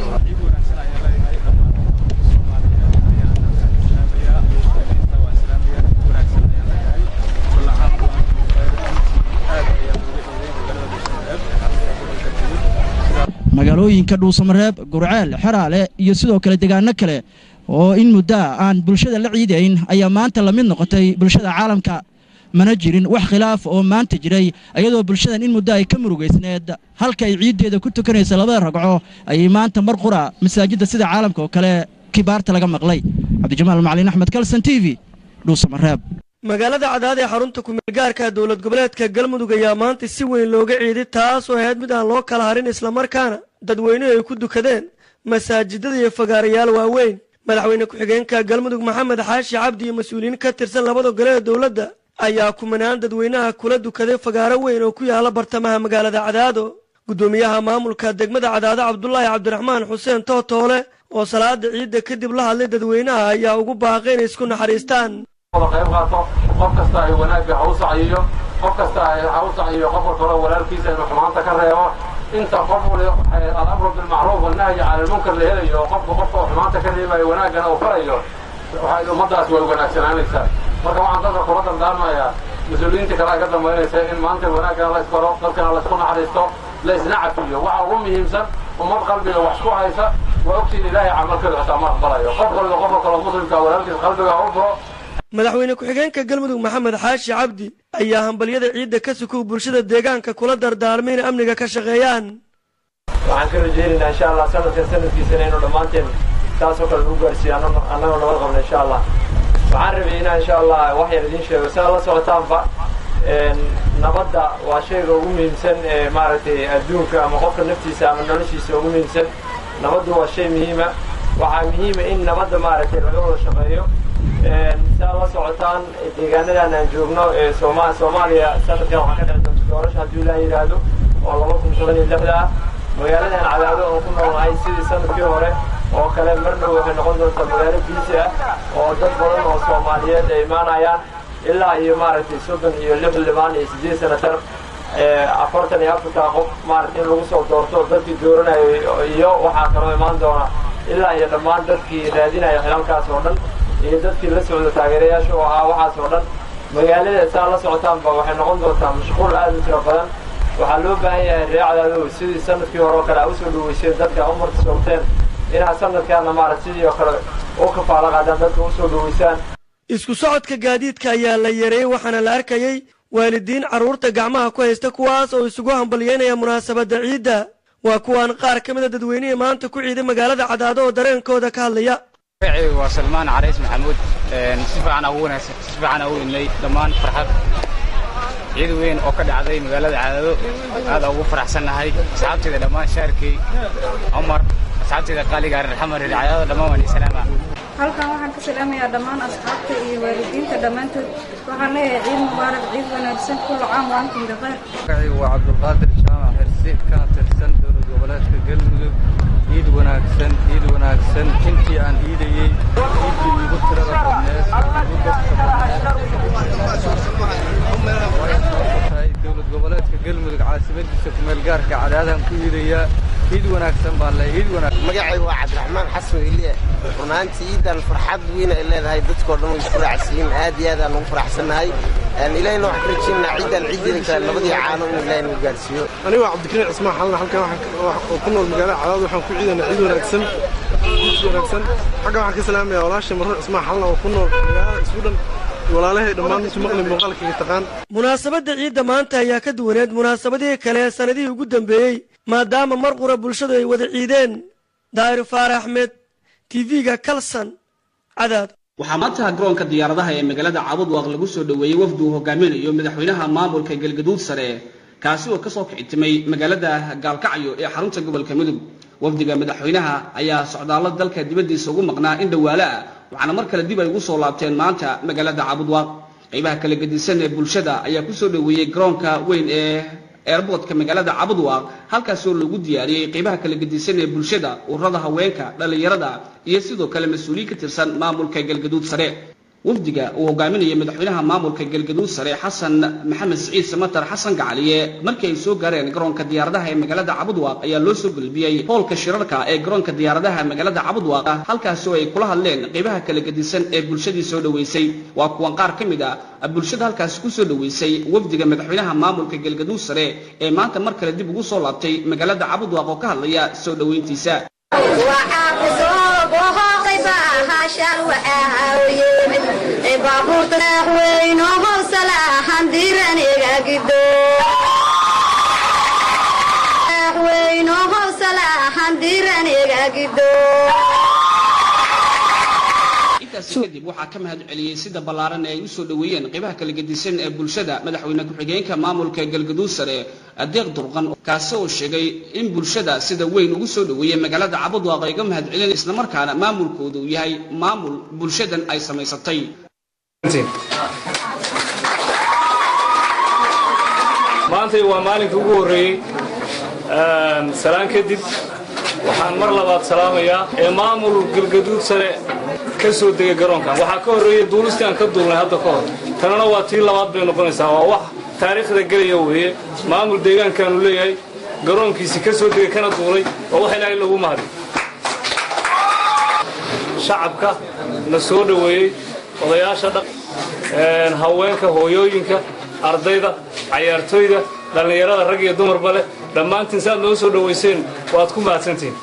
magaalooyinka dhuusamareeb gurceel xeraale iyo sidoo kale deegaano kale oo in muddoa aan bulshada la ciidayn ayaa maanta la mid noqotay bulshada caalamka mana jirin wax khilaaf oo maanta jiray iyadoo bulshadan in muddo ay ka murugaysneed halka ay ciiddeeda ku tukanaysa labada ragco ayay maanta mar qura masaajidda sida caalamka oo kale kibaarta laga maqlay cabdijamaal macalin axmed kalson t v dhuusamareeb magaalada cadaad ee xarunta kumeelgaarka dowlad goboleedka galmudug ayaa maanta si weyn looga ciiday taas oo ahayd mid aan loo kala harin islamarkaana dadweynuhu ay ku dukadeen masaajidada iyo fagaarayaal waaweyn madaxweyne ku-xigeenka galmudug maxamed xaashi cabdi iyo mas-uuliyiin ka tirsan labada gole ee dowladda ayaa kumanaan dadweynaha kula dukaday fagaaro weyn oo ku yaala bartamaha magaalada cadaado guddoomiyaha maamulka degmada cadaado cabdulaahi cabdiraxmaan xuseen tootoole oo salaada ciidda kadib la hadlay dadweynaha ayaa ugu baaqay inay isku naxariistaan wada qayb qaato qof kasta ay wanaagga ha u saciyo qof kasta ha u saciyo qofka kale walaalkiisa inuu xumaanta ka reebo inta qof alamru bilmacruuf wanahyi cala lmunkar la helayo qofka qofka uu xumaanta ka reebayo wanaaggana uu farayo waxay ummadaas way wanaagsanaanaysaa marka waxaan dadka kula dardaarmayaa mas-uuliyiinta kale ay ka dambaynaysa in maanta wanaaggana la isbaro dalkana la isku naxariisto la isna cafiyo waxa ugu muhiimsan ummad qalbiga wax ku haysa waa ogtiin ilaahay camalkeedu xitaa ma aqbalayo qof waliba qofka kale muslimka walaalkiis qalbiga ha u furo madaxweyne ku-xigeenka galmudug maxamed xaashi cabdi ayaa hambalyada ciidda ka sukow bulshada deegaanka kula dardaarmay inay amniga ka shaqeeyaan waxaan ka rajaynaynaa insha allah sanadkan sanadkiisana inuu dhammaanteen saasoo kale lagu gaarsiiyo annagoo nabad qabna insha allah waxaan rabay inaan insha allah wax yar idiin sheego si aad la socotaanba nabadda waa shayga ugu muhiimsan ee maaragtay adduunka ama qofka naftiisa ama noloshiisa ugu muhiimsan nabaddu waa shay muhiima waxaa muhiima in nabadda maaragtay laga wada shaqeeyo si aad la socotaan deegaanadan aan joogno ee sooma soomaaliya sanadkan waxaa ka dhici doonta doorasha hadduu ilaa yidhaahdo oo laba kun toban iyo lixda ah magaaladan cadaado oo ku noolnahay sidii sanadkii hore oo kale mar dhow waxay noqon doontaa magaalo biisi ah oo dad badan oo soomaaliyeed ay imaanayaan ilaa iyo maaragtay soddon iyo lix limaan iyo siddeed sanatar afartan iyo afartaa qof maaragtay in lagu soo doorto dadkii dooranayay iyo waxaa kaloo imaan doona ilaa iyo dhammaan dadkii raadinaya xilalkaas oo dhan iyo dadkii la socda taageerayaasha oo ahaa waxaas oo dhan magaalada saa la socotaanba waxay noqon doontaa mashquul aad u tiro badan waxaa loo baahan yahay reecdaadu sidii sanadkii hore oo kale a usoo dhaweyseen dadka umarta soogteen inaad sanadkaana maarata sidii oo kale u kafaalo qaadaan dadka usoo dhaweysaan isku socodka gaadiidka ayaa la yareeyey waxaana la arkayey waalidiin carruurta gacmaha ku haysta kuwaas oo isugu hambalyeynaya munaasabadda ciidda waa kuwaan qaar ka mida dadweynihii maanta ku ciiday magaalada cadaado oo dareenkooda ka hadlaya magacaygu waa salmaan carays maxamuud si fiican ugu wanaagsan si fiican ugu idnay dhammaan farxad ciid weyn oo ka dhacday magaalada cadaado aad ugu faraxsannahay asxaabteeda dhammaan shaarkey cumar asxaabteeda qaaliga reer xamar reer cadaado dhammaan waan salaama halkan waxaan ka salaamayaa dhammaan asxaabta iyo waalidiinta dhammaantood waxaan leeyahay ciid mubaarak ciid wanaagsan kullu caam wa antum bikhayr magacaygu waa cabdulqaadir jaamac xirsi kana tirsan dowlad goboleedka galmudug ciid wanaagsan ciid wanaagsan intii aan ciidayey ciiddii iigu tirada badneed igu dadka badneed dowlad goboleedka galmudug caasimadiisa kumeel gaarka cadaadaan ku ciidayaa ciid wanaagsan baan le ciid wanaagsan magacaygu waa cabdiraxmaan xasan weliye runaantii ciidan farxad weyn ay leedahay dadkoo dhan way isku raacsiin aad iyo aad aan ugu faraxsannahay ilahayna waxaan ka rajaynaa ciidan ciideeda kale labadii caano in ilahay nagu gaarsiiyo aniga waa cabdikariin cismaan xalna halkan oo ku nool magaalada cadaad waxaan ku ciidanaa ciid wanaagsan ciid wanaagsan xagga waxaan ka salaamayaa walaashay marruur cismaan xalna oo ku nool magaalada isku dhan walaalahay dhammaan intu maqli muuqaalkayga taqaan munaasabadda ciidda maanta ayaa ka duwaneed munaasabadihii kale ee sannadihii ugu dambeeyey maadaama mar qura bulshadu ay wada ciideen daahir faarax axmed tv-ga kalson cadaad waxaa maanta garoonka diyaaradaha ee magaalada cabudwaaq lagu soo dhoweeyey wafdi uu hogaaminayo madaxweynaha maamulka galgaduud sare kaasi oo kasoo kicitimay magaalada gaalkacyo ee xarunta gobolka mudug wafdiga madaxweynaha ayaa socdaallo dalka dibaddiisa ugu maqnaa in dhawaale ah waxaana mar kale dib ay ugu soo laabteen maanta magaalada cabudwaaq qaybaha kala gedisan ee bulshada ayaa kusoo dhoweeyey garoonka weyn ee eerboodka magaalada cabudwaaq halkaasoo lagu diyaariyey qaybaha kala gedisan ee bulshada ururada haweenka dhallinyarada iyo sidoo kale mas-uuliyiin ka tirsan maamulka galgaduud sare wafdiga uu hogaaminaya madaxweynaha maamulka galgaduud sare xasan maxamed siciid samatar xasan gacaliye markii ay soo gaareen garoonka diyaaradaha ee magaalada cabudwaaq ayaa loo soo gulbiyey hoolka shirarka ee garoonka diyaaradaha magaalada cabudwaaq halkaasoo ay kula hadleen qaybaha kala gedisan ee bulshadii soo dhoweysay waa kuwan qaar ka mid ah bulshada halkaasi kusoo dhoweysay wafdiga madaxweynaha maamulka galgaduud sare ee maanta mar kale dib ugu soo laabtay magaalada cabudwaaq oo ka hadlaya soo dhoweyntiisa baabuurta madaxweyno howsalahan diraniga gido madaxweyno howsalahan diraniga gido intaasi kadib waxaa ka mahad celiyey sida ballaaran ee ay usoo dhoweeyeen qaybaha kala gedisan ee bulshada madaxweyne ku-xigeenka maamulka galgaduud sare adeeq durqan kaasi oo sheegay in bulshada sida weyn ugu soo dhoweeyey magaalada cabudwaaq ay ga mahad celiyeen islamarkaana maamulkoodu uu yahay maamul bulshadan ay samaysatay maantay waa maalinka ugu horreeyey salaan kadib waxaan mar labaad salaamayaa ee maamul galgaduud sare ka soo degay garoonkan waxaa ka horreeyey duulistii aan ka duulnay hadda ka hor tanana waa tii labaad bay noqonaysaa waa wax taariikhda gelaya weeye maamul deegaankaanu leeyahay garoonkiisii ka soo degay kana duulay waa wax ilaahay lagu mahadi shacabka na soo dhoweeyey odayaasha dhaq haweenka hooyooyinka ardayda cayaartooyda dhallinyarada rag iyo dumarba leh dhammaantiin si aad noo soo dhowayseen waad ku mahadsantihiin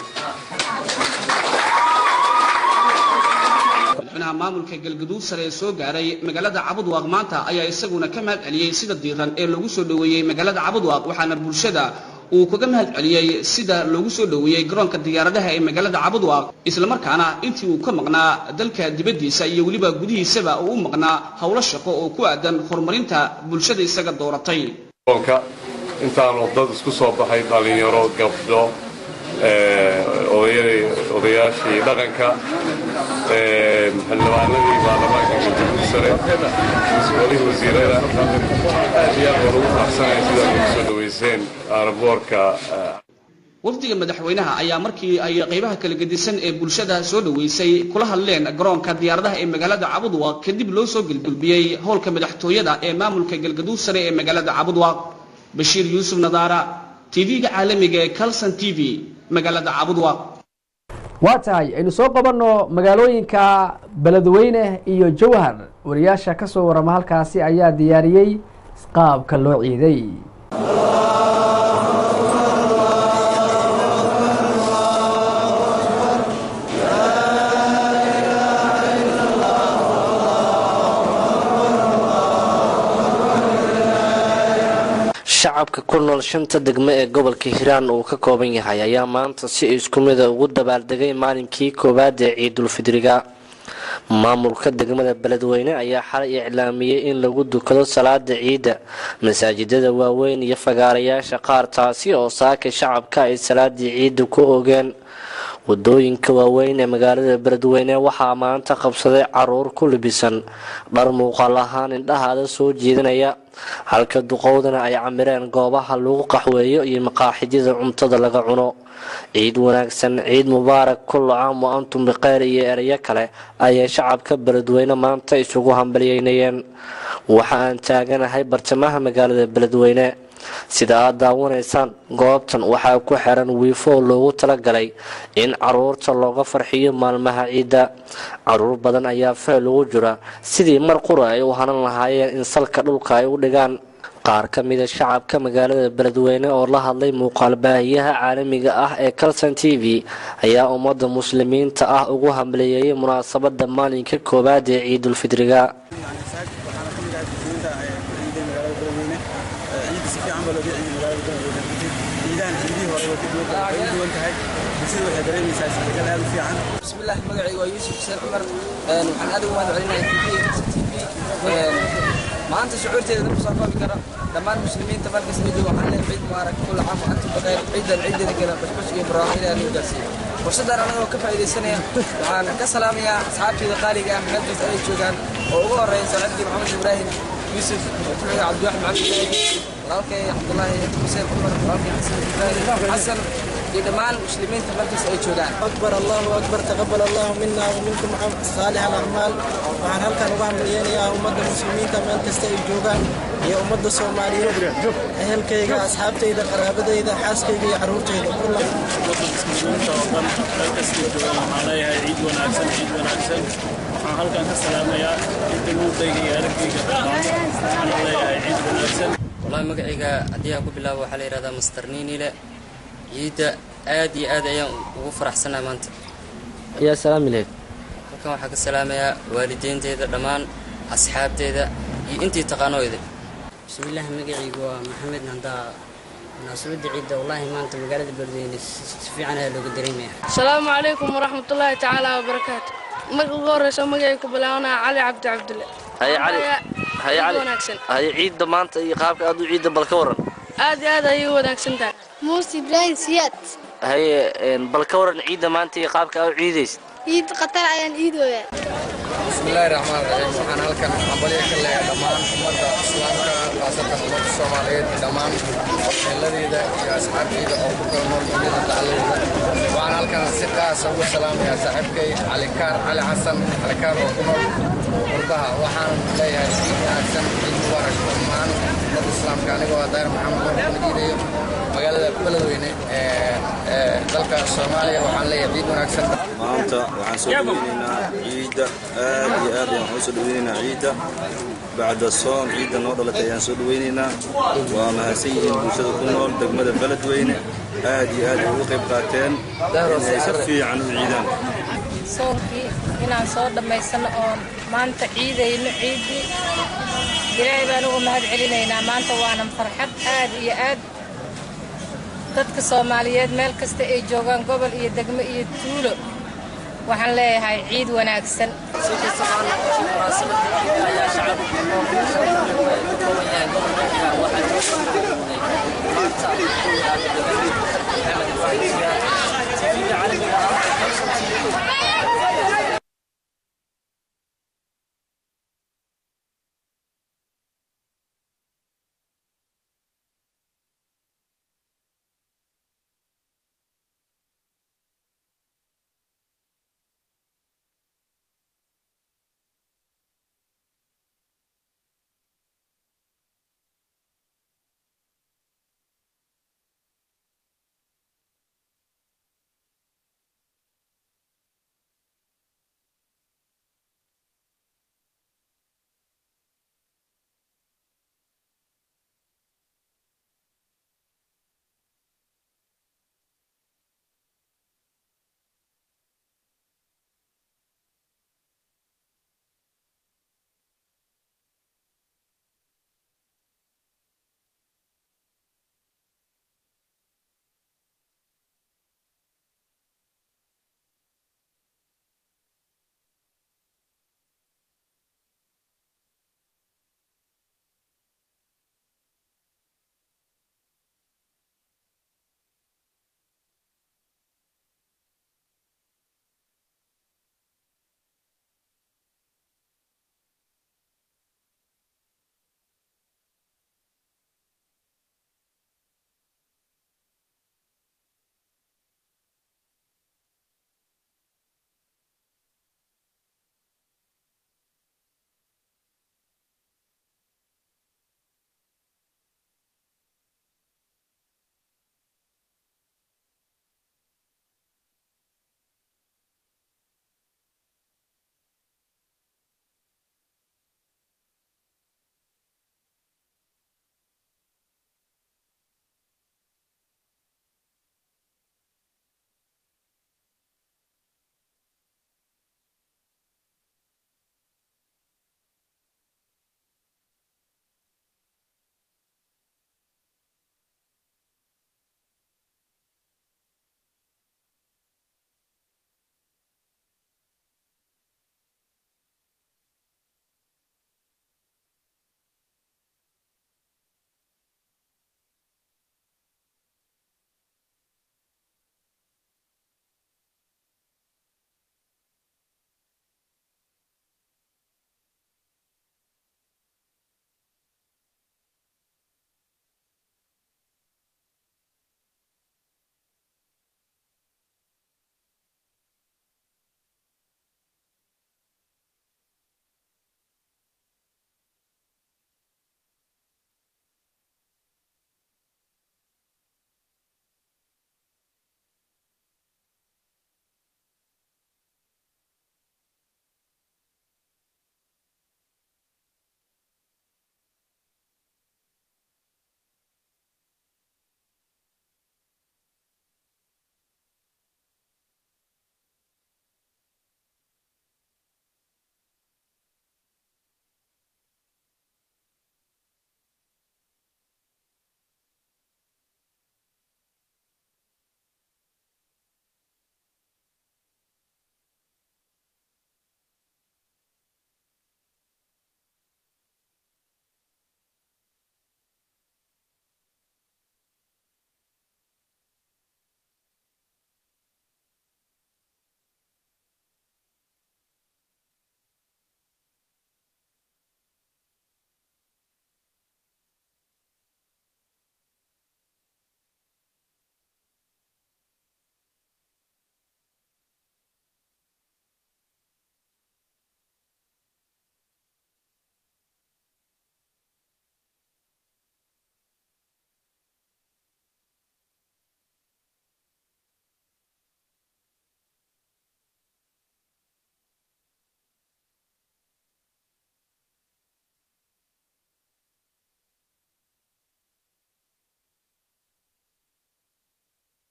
madaxweynaha maamulka galgaduud sare ee soo gaaray magaalada cabudwaaq maanta ayaa isaguna ka mahad celiyey sida diiran ee loogu soo dhoweeyey magaalada cabudwaaq waxaana bulshada uu kaga mahad celiyey sida loogu soo dhoweeyey garoonka diyaaradaha ee magaalada cabudwaaq islamarkaana intii uu ka maqnaa dalka dibaddiisa iyo weliba gudihiisaba uu u maqnaa howlo shaqo oo ku aadan horumarinta bulshada isaga dooratay intaanu dad isku soo baxay dhallinyaro gabdho odayaashii dhaqanka xildhibaanadii baarlamaanka galgaduud sare mas-uulihii wasiirada aad iyo aad waan ugu faraxsanaya sidaad ugu soo dhoweyseen aeroboorka wafdiga madaxweynaha ayaa markii ay qaybaha kala gedisan ee bulshada soo dhoweysay kula hadleen garoonka diyaaradaha ee magaalada cabudwaaq kadib loo soo gelgulbiyey howlka madaxtooyada ee maamulka galgaduud sare ee magaalada cabudwaaq bashiir yuusuf nadaara tv-ga caalamiga ee calson t v magaalada cabudwaaq waa tahay aynu soo qabanno magaalooyinka beledweyne iyo jowhar wariyaasha ka soo warama halkaasi ayaa diyaariyey qaabka loo ciiday shacabka ku nool shanta degmo ee gobolka hiiraan uu ka kooban yahay ayaa maanta si isku mida ugu dabaaldegay maalinkii koowaad ee ciidulfidriga maamulka degmada beledweyne ayaa xalay iclaamiyey in lagu dukado salaada ciidda masaajidada waaweyn iyo fagaarayaasha qaar taasi oo saaka shacabka ay salaadii ciidda ku ogeen wadooyinka waaweyn ee magaalada beledweyne waxaa maanta qabsaday caruur ku libisan dhar muuqaal ahaan indhahaada soo jeedinaya halka duqowdana ay camireen goobaha lagu qaxweeyo iyo maqaaxidyada cuntada laga cuno ciid wanaagsan ciid mubaarak kullu caam wa antum bikheyr iyo ereyo kale ayay shacabka beledweyne maanta isugu hambalyeynayeen waxa aan taaganahay bartamaha magaalada beledweyne sida aad daawanaysaan goobtan waxaa ku xiran wiifo loogu talagalay in caruurta looga farxiyo maalmaha ciidda caruur badan ayaa feel ugu jira sidii mar qura ay u hanan lahaayeen in salka dhulka ay u dhigaan qaar ka mida shacabka magaalada beledweyne oo la hadlay muuqaal baahiyaha caalamiga ah ee calson t v ayaa ummadda muslimiinta ah ugu hambaliyeeyay munaasabada maalinka koowaad ee ciidulfidriga maanta ciiday magaalada beledweyne ciidda si fiican baa looga ciiday magaalada beledweyne ciidahan ciidihii hore way ka duwan tahay way duwan tahay bulshada waxay dareemaysaa isbedel aad u fiican bismillaah magacayga waa yuusuf xuseen cumar waxaan aad ugu mahad celinayaa t v maanta shucuurteeda dad kusoo koobi kara dhammaan muslimiinta markasta jooga waxaan leeyahay ciid mubaarak kulla caam wa antum baqayr ciidan ciideeda kale bashbash iyo barwaaqo ilaahay noo gaarsiiyo fursaddan anagoo ka faa'iidaysanaya waxaan ka salaamayaa asxaabteyda qaaliga ah meel kasta ay joogaan oo ugu horreeya saaxiibkii maxamed ibraahim yuusuf kuxiga cabdiwaxid maxamed ibraahim walaalkay cabdullaahi xuseen cumar walaalkay xasan ibraahim xasan iyo dhammaan muslimiinta markasta ay joogaan أكبر الله أكبر تقبل الله منا ومنكم صالح الأعمال waxaan halkan uga hambalyeynaya ummadda muslimiinta meel kasta ay joogaan iyo ummadda soomaaliyeed ehelkayga asxaabtayda qaraabadayda xaaskayga iyo carruurtayda ummadda muslimiinta oo dhan meel kastay joogaan waxaan leeyahay ciid wanaagsan ciid wanaagsan waxaan halkan ka salaamayaa inta luuqayga iyo araggayga dhammaan waxaan leeyahay ciid wanaagsan والله magacayga haddii aan ku bilaabo waxaa la yidhahdaa master niinile ciidda aad iyo aad ayaan ugu faraxsanahay maanta ayaa salaami lahayd halkan waxaa ka salaamayaa waalideynteeda dhammaan asxaabteeda iyo intii taqaanooyda bismillaah magacaygu waa maxamed nandaa munaasabadda ciidda wallaahi maanta magaalada beledweyne si fiican ayaa looga dareemaya asalaamu calaykum waraxmatullaahi tacaala wabarakaatu marka ugu horreysa magacay ku bilaabanaa cali cabdi cabdulle haye cali haye cali wanaagsan haye ciidda maanta iyo qaabka aad u ciidda bal ka waran aad iyo aad ayay u wanaagsan tahay muuse ibraahim siyaad haye bal ka waran ciidda maanta iyo qaabka aad u ciidaysid ciid qatar ayaan ciidooyaa bismillaahi raxmaan raxiim waxaan halkan hambalyo ka leeyahay dhammaan ummadda islaamka khaasatan ummadda soomaaliyeed iyo dhammaan waxeeladeeda iyo asxaabteyda oo ku kala nool duniyada dacaladeeda waxaan halkan si qaasa ugu salaamayaa saaxiibkay calikaar cali xasan calikaar oo ku nool qurbaha waxaan leeyahay ciid wanaagsan ciid mubaarak dhammaan ummadda islaamka anigoo daahir maxamed nuur kuna jiidayo magaalada beledweyne ee dalka soomaaliya waxaan leeyahay ciid wanaagsan maanta waxaan soo dhaweynaynaa ciidda aad iyo aad ayaan u soo dhaweynaynaa ciidda bacda soon ciidda noo dhalatay ayaan soo dhaweynaynaa waa mahadsan yihiin bulshada ku nool degmada beledweyne aad iyo aad ay uga qayb qaateen inay si fiican u ciidaan soonkii inaan soo dhammaysano oon maanta ciidayno ciiddii ilaahay baan ugu mahad celinaynaa maanta waanan farxad aad iyo aad dadka soomaaliyeed meel kasta ay joogaan gobol iyo degmo iyo tuulo waxaan leeyahay ciid wanaagsan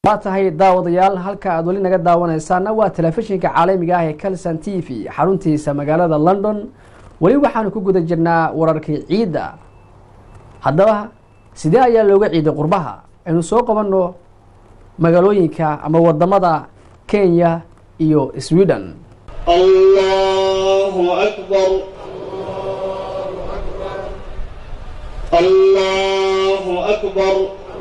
waa tahay daawadayaal halka aad weli naga daawanaysaana waa telefishinka caalamiga ah ee calson t v xaruntiisa magaalada london weli waxaanu ku guda jirnaa wararkii ciidda haddaba sidee ayaa looga ciiday qurbaha aynu soo qabanno magaalooyinka ama wadamada kenya iyo sweden الله أكبر الله أكبر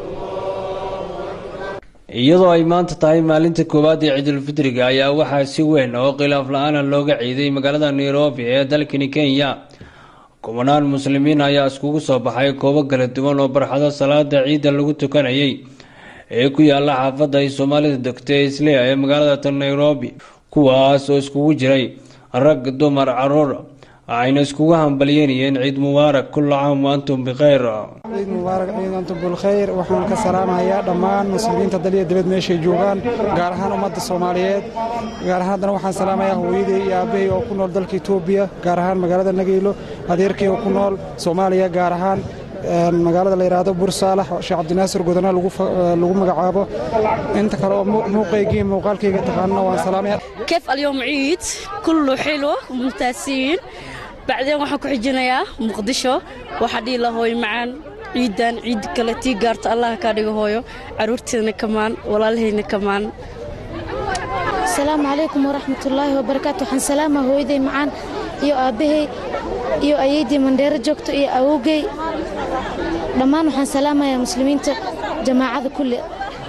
iyadoo ay maanta tahay maalinta koowaad ee ciidulfitriga ayaa waxaa si weyn oo khilaaf la-aana looga ciiday magaalada nairobi ee dalkani kenya kubanaan muslimiin ayaa iskugu soo baxay koobo kala duwan oo barxado salaada ciidda lagu tukanayay ee ku yaala xaafadda ay soomaalida degto ee islea ee magaalada tan nairobi kuwaas oo iskugu jiray rag dumar caruur waxayna iskugu hambalyeynayeen ciid mubaarak kulla caam wa antum bikhayr ciid mubaarak ciid antum bilkhayr waxaan ka salaamayaa dhammaan muslimiinta dal iyo dibad meeshay joogaan gaar ahaan ummadda soomaaliyeed gaar ahaan haddana waxaan salaamayaa hooyaday iyo aabbahay oo ku nool dalka etoobiya gaar ahaan magaalada nageylo adeerkay oo ku nool soomaaliya gaar ahaan magaalada la yidhaahdo bursaalax sheekh cabdinaasir godana lagu magacaabo inta kale oo muuqaygii muuqaalkayga taqaanana waan salaamaya كيف اليوم عيد كله حلو ممتازين بعدين waxaan ku xijinayaa muqdisho waxa dhii la hooyo macaan ciidan ciid kale tii gaarta allah ka dhigo hooyo caruurteedna kamaan walaalahayna kamaan asalaamu calaykum waraxmatullaahi wabarakaatu waxaan salaama hooyaday macaan iyo aabbahay iyo ayaydii mandheero joogto iyo awowgay dhammaan waxaan salaamayaa muslimiinta jamaacada kulle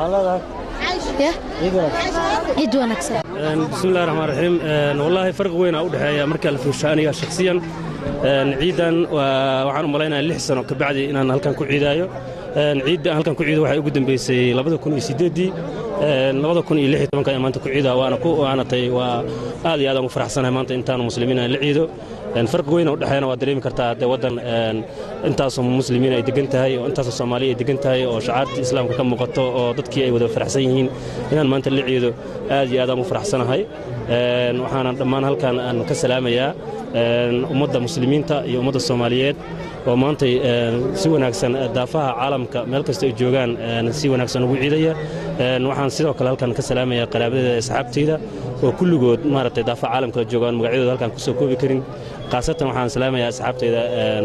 ciid wanaagsan bismillahi raxmaan raxiim wallaahi farqi weyn aa u dhexeeya marka la fiirsho aniga shakhsiyan ciidan waxaan u malaynayaa lix sano kabacdi inaan halkan ku ciidaayo ciidda aan halkan ku ciido waxay ugu dambeysay labada kun iyo sideeddii labada kun iyo lix iyo tobanka ayaan maanta ku ciidaa waana ku waana tay waa aad iyo aad aan u faraxsanahay maanta intaanu muslimiin aan la ciido farqi weyn oo dhexeeyana waa dareemi kartaa dee waddan intaasoo muslimiin ay degan tahay oo intaasoo soomaaliya ay degan tahay oo shacaartii islaamka ka muuqato oo dadkii ay wada faraxsan yihiin inaan maanta la ciido aad iyo aad aan u faraxsanahay waxaana dhammaan halkan aan ka salaamayaa ummadda muslimiinta iyo ummadda soomaaliyeed oo maantay si wanaagsan daafaha caalamka meel kasta ay joogaan si wanaagsan ugu ciidaya waxaan sidoo kale halkan ka salaamayaa qaraabadeeda asxaabtayda oo kulligood maaragtay daafaha caalamka joogaan magacyadooda halkan kusoo koobi karin khaasatan waxaan salaamayaa asxaabtayda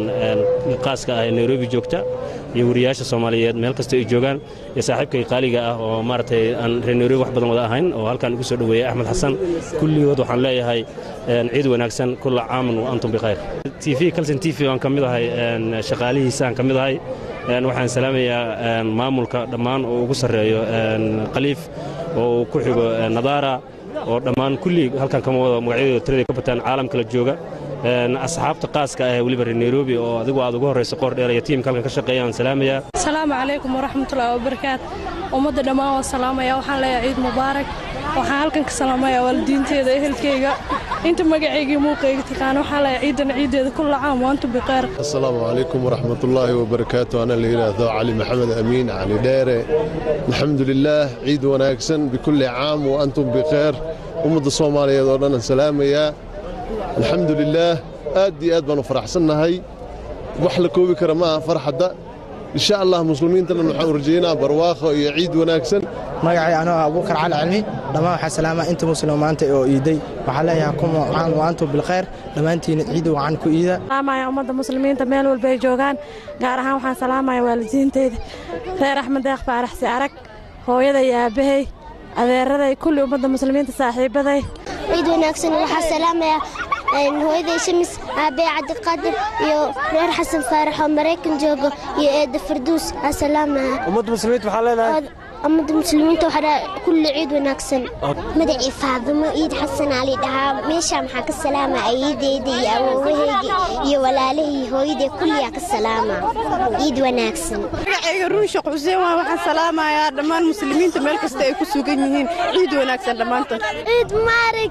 qaaska ah ee nairobi joogta iyo wariyaasha soomaaliyeed meel kasta ay joogaan iyo saaxiibkay qaaliga ah oo maaragtay aan reer nairobi wax badan wada ahayn oo halkan igu soo dhoweeyey axmed xasan kulligood waxaan leeyahay ciid wanaagsan kulla caaman wa antum bikhayr t v kalson t v aan ka mid ahay shaqaalihiisa aan ka mid ahay waxaan salaamayaa maamulka dhammaan oo ugu sarreeyo khaliif oo uu ku xigo nadaara oo dhammaan kulli halkan kama wada magacyadooda tirada ka bataan caalam kala jooga asxaabta qaaska ah ee weliba reer nairobi oo adigu aad ugu horrayso qoor dheer iyo tiimka halkan ka shaqeeya aan salaamayaa asalaamu calaykum waraxmatullaahi wabarakaat ummadda dhammaan waan salaamaya waxaan leeyahay ciid mubaarak waxaan halkan ka salaamayaa waalidiinteeda ehelkeyga inta magacaygii muuqayga taqaana waxaan leeyahay ciidan ciideeda kulla caam waantu biqeer asalaamu calaykum waraxmatullaahi wabarakaatu ana la yidhaahdo cali maxamed amiin cali dheere alxamdu lilaah ciid wanaagsan bikulli caam wa antum bikheer ummadda soomaaliyeed oo dhan aan salaamayaa alxamdu lilaah aad iyo aad baan u faraxsannahay wax la koobi kara ma aha farxadda insha allah muslimiinta dhan waxaan u rajaynaa barwaaqo iyo ciid wanaagsan magacay anoo ah abuukar cali cilmi dhammaan waxaa salaamaa inta muslim maanta oo iiday waxaa leeyahay kum caan waantum bilkhayr dhammaantiina ciid wacan ku iida salaamaya ummadda muslimiinta meel walba ay joogaan gaar ahaan waxaan salaamaya waalidiinteyda reer axmed deeq faaraxsi arag hooyada iyo aabbahay adeeraday kulli ummadda muslimiinta saaxiibaday ciid wanaagsan waxaa salaamaya hooyaday shamis aabbe cabdiqaadir iyo reer xasan faarax oo maraykan joogo iyo eedda farduus asalaamaya ummadda muslimiinta waxaa leedahay ummadda muslimiinta waxaa kulli ciid wanaagsan magacii faadimo ciid xasan ali dhahaa meeshaa maxaa ka salaama ayeydeyda iyo awoowahayga iyo walaalahii hooyaday kulliyaa ka salaama ciid wanaagsan magacayga run sheekh xuseen waa waxaan salaamayaa dhammaan muslimiinta meel kasta ay ku sugan yihiin ciid wanaagsan dhammaantood ciid maarig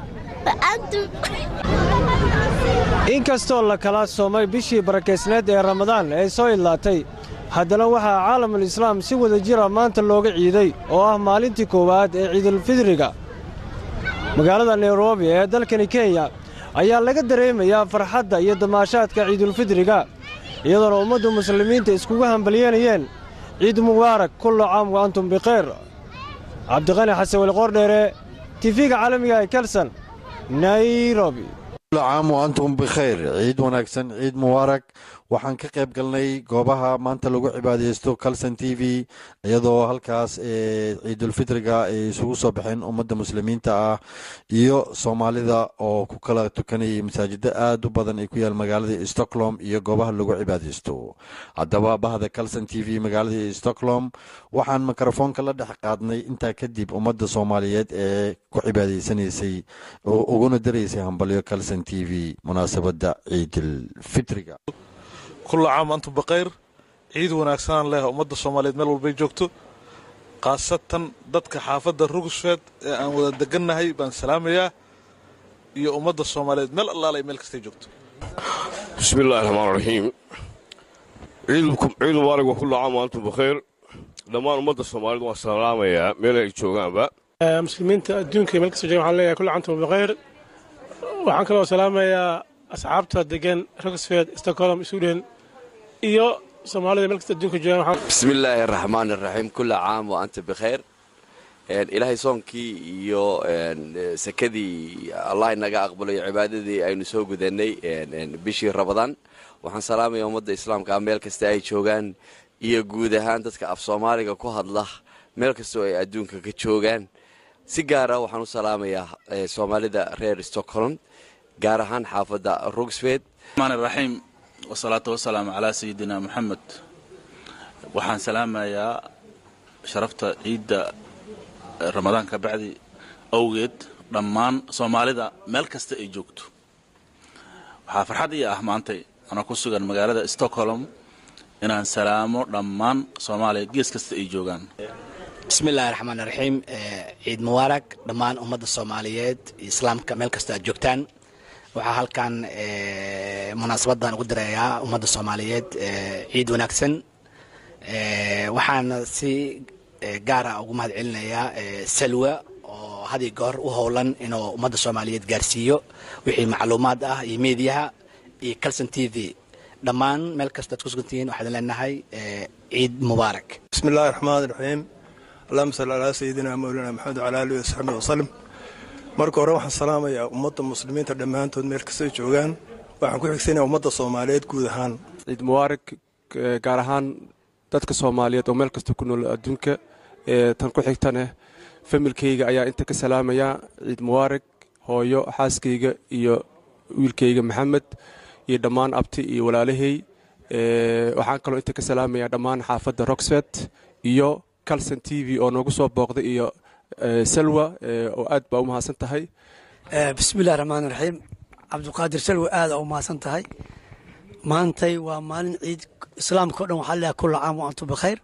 inkastoo la kala soomay bishii barakaysneed ee ramadaan ee soo idlaatay haddana waxaa caalamul islaam si wada jira maanta looga ciiday oo ah maalintii koowaad ee ciidulfidriga magaalada nairobi ee dalkani kenya ayaa laga dareemayaa farxadda iyo damaashaadka ciidulfidriga iyadoona ummaddu muslimiinta iskugu hambalyanayeen ciid mubaarak kullu caam wa antum bikhayr cabdiqani xasan weli qoordheere tifiga caalamiga ee kelson nairobi caam wa antum bikhayr ciid wanaagsan ciid mubaarak waxaan ka qayb galnay goobaha maanta lagu cibaadeysto calson t v iyadoo halkaas ciidulfitriga ay isugu soo baxeen ummadda muslimiinta ah iyo soomaalida oo ku kala tukanayay masaajida aad u badan ay ku yaal magaalada stockholm iyo goobaha lagu cibaadeysto haddaba bahda calson t v magaalada stockholm waxaan mikrofoonka la dhex qaadnay intaa kadib ummadda soomaaliyeed ee ku cibaadaysanaysay oo uguna daraysay hambalyo calson t v munaasabadda ciidulfitriga kulla caam antum bakayr ciid wanaagsanaan leh ummadda soomaaliyeed meel walbay joogto khaasatan dadka xaafadda rugsfeed ee aan wada degannahay baan salaamayaa iyo ummadda soomaaliyeed meel allaale ay meel kastay joogto bismi illaahi raxmaan raxiim ciid mubaarig wa kulla caam antum bakayr dhammaan ummadda soomaaliyeed waan salaamayaa meel ay joogaanba muslimiinta adduunka meel kasta joogan waxaan leeyahay kulla caam antum bakayr waxaan kaloo salaamayaa asxaabta degan rogsfed stockholm sweden iyo soomaalida meel kasta adduunka joogaan bismi illaahi araxmaan araxiim kulla caam wa anta bikhayr ilaahay soonkii iyo sakadii allah inaga aqbalayo cibaadadii aynu soo gudanay bishii rabadaan waxaan salaamaya ummadda islaamka meel kasta ay joogaan iyo guud ahaan dadka af soomaaliga ku hadla meel kastoo ay adduunka ka joogaan si gaara waxaan u salaamayaa soomaalida reer stockholm gaar ahaan xaafadda rugsfed raxiim wasalaatu wasalaamu calaa sayidina moxamed waxaan salaamayaa sharafta ciidda ramadaanka bacdi awgeed dhammaan soomaalida meel kasta ay joogto waxaa farxad ii ah maantay anoo ku sugan magaalada stockholm inaan salaamo dhammaan soomaaliya gees kasta ay joogaan bismillahi raxmaan raxiim ciid mubaarak dhammaan ummadda soomaaliyeed iyo islaamka meel kasta aad joogtaan waxaa halkan munaasabadan ugu dareeyaa ummadda soomaaliyeed ciid wanaagsan waxaana si gaara ugu mahad celinayaa salwa oo had iyo goor u howlan inuu ummadda soomaaliyeed gaarsiiyo wixii macluumaad ah iyo meediyaha iyo calson t v dhammaan meel kastaad ku sugantihiin waxaan leenahay ciid mubaarak bismi illaahi raxmaan raxiim allahuma salli calaa sayidina mawlana maxamed wcala alihi wasaxbihi wasalim marka hore waxaan salaamayaa ummadda muslimiinta dhammaantood meel kastay joogaan waxaan ku xigsanaya ummadda soomaaliyeed guud ahaan ciid mubaarak gaar ahaan dadka soomaaliyeed oo meel kasta ku nool adduunka tan ku xigtaneh familkayga ayaa inta ka salaamayaa ciid mubaarak hooyo xaaskayga iyo wiilkayga maxamed iyo dhammaan abti iyo walaalahey waxaan kaloo inta ka salaamayaa dhammaan xaafadda roxfet iyo calson t v oo noogu soo booqday iyo salwa oo aad baa u mahadsan tahay bismillahi raxmaan raxiim cabdiqaadir salwa aada u mahadsan tahay maantay waa maalin ciid islaamka o dhan waxaa leeyahay kulla caam wa antum bikhayr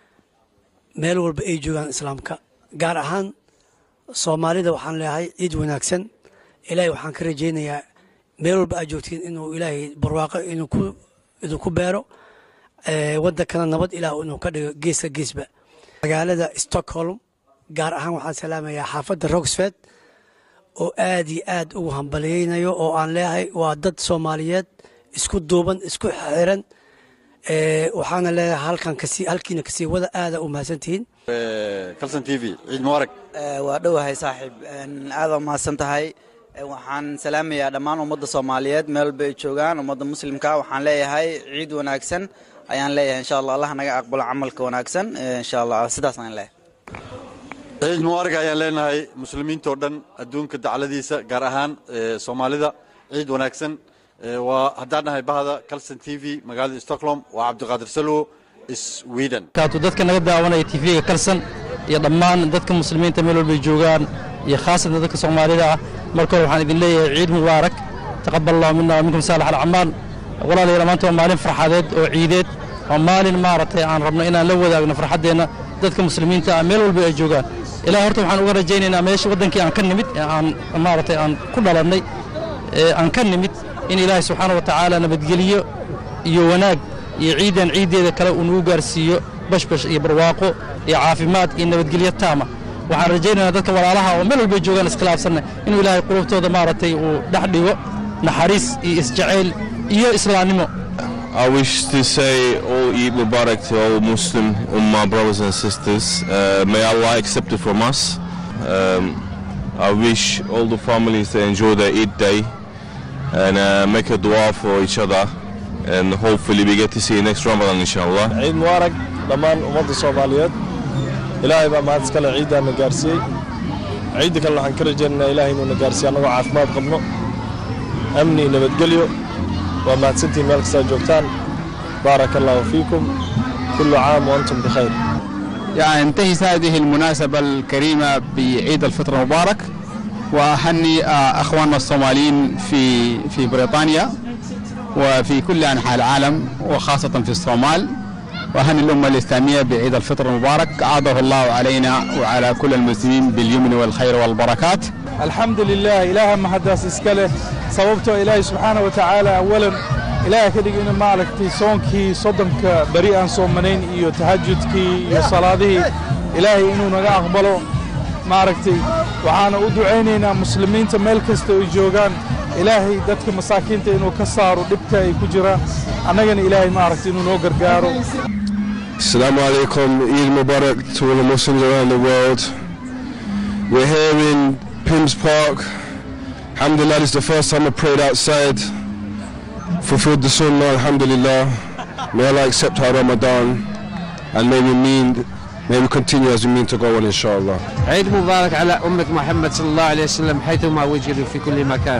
meel walba ay joogaan islaamka gaar ahaan soomaalida waxaan leeyahay ciid wanaagsan ilaahay waxaan ka rajaynayaa meel walba aad joogtiin inuu ilaahay barwaaqo idinku beero waddankana nabad ilaah inuu ka dhigo geeska geesba magaalada stockholm gaar ahaan waxaan salaamayaa xaafadda rogsfed oo aad iyo aad ugu hambaliyeynayo oo aan leeyahay waa dad soomaaliyeed isku duuban isku xiran waxaana leeyahay halkan kasi halkiina kasii wada aada u mahadsantihiin calson t v ciid mubaarak waa dhowahay saaxiib aada u mahadsan tahay waxaan salaamayaa dhammaan ummadda soomaaliyeed meel walba ay joogaan ummadda muslimka waxaan leeyahay ciid wanaagsan ayaan leeyahay insha allah allah naga aqbalo camalka wanaagsan insha allah sidaas aan leeyahay ciid mubaarak ayaan leenahay muslimiintao dhan adduunka dacladiisa gaar ahaan soomaalida ciid wanaagsan waa haddaan nahay bahda calson t v magaalada stockholm waa cabdiqaadir salwo sweden kaatu dadka naga daawanaya tv-ga kalsan iyo dhammaan dadka muslimiinta meel walbay joogaan iyo khaasatan dadka soomaalida ah marka hore waxaan idin leeyahay ciid mubaarak taqabal allahu mina wa minkum saalax alacmaal walaalayaal maanta waa maalin farxadeed oo ciideed waa maalin maaragtay aan rabno inaan la wadaagno farxaddeenna dadka muslimiinta ah meel walba ay joogaan ilaah horta waxaan uga rajaynaynaa meesha waddankii aan ka nimid ee aan maaragtay aan ku dhalannay ee aan ka nimid in ilaahay subxaana wa tacaala nabadgeliyo iyo wanaag iyo ciidan ciiddeeda kale uu nagu gaarsiiyo bashbash iyo barwaaqo iyo caafimaad iyo nabadgelyo taama waxaan rajaynaynaa dadka walaalaha oo meel walbay joogaan iskhilaafsanna inuu ilaahay qulubtooda maaragtay uu dhex dhigo naxariis iyo isjacayl iyo islaamnimo I wish to say all Eid Mubarak to all Muslim Ummah brothers and sisters. Uh, may Allah accept it from us. Um, I wish all the families to enjoy their Eid day and uh, make a dua for each other. And hopefully we get to see you next Ramadan inshallah. ciid mubaarak dhammaan ummadda soomaaliyeed ilaahay baa mahad iskale ciiddaana gaarsiiyey ciidda kale waxaan ka rajaynaynaa ilaahay inuuna gaarsiiyo annagoo caafimaad qabno amni iyo nabadgelyo waa mahadsantihiin meel kastaa joogtaan baaraka allahu fiikum kullu caam waantum bikhayr يعني انتهت هذه المناسبة الكريمة بعيد الفطر المبارك وأهني آه، أخواننا الصوماليين في في بريطانيا وفي كل أنحاء العالم وخاصة في الصومال وأهني الأمة الإسلامية بعيد الفطر المبارك أعاده الله علينا وعلى كل المسلمين باليمن والخير والبركات الحمد لله إله ما حدث إسكاله sababtoo ilaahay subxaana wa tacaala awalan ilaahay ka dhigi in maaragtay soonkii soddonka beri aan soomanayn iyo tahajudkii iyo salaadihii ilaahay inuu naga aqbalo maaragtay waxaana u ducaynaynaa muslimiinta meel kasta ay joogaan ilaahay dadka masaakiinta inuu ka saaro dhibka ay ku jiraan annagana ilaahay maaragtay inuu noo gargaaro Assalamu alaikum, Eid Mubarak to all the Muslims around the world. We're here in Pims Park. Alhamdulillah, this is the first time I prayed outside. Fulfilled the sunnah, Alhamdulillah. May Allah accept our Ramadan and may we mean, may we continue as we mean to go on, inshallah. عيد مبارك على أمة محمد صلى الله عليه وسلم حيثما وجدوا في كل مكان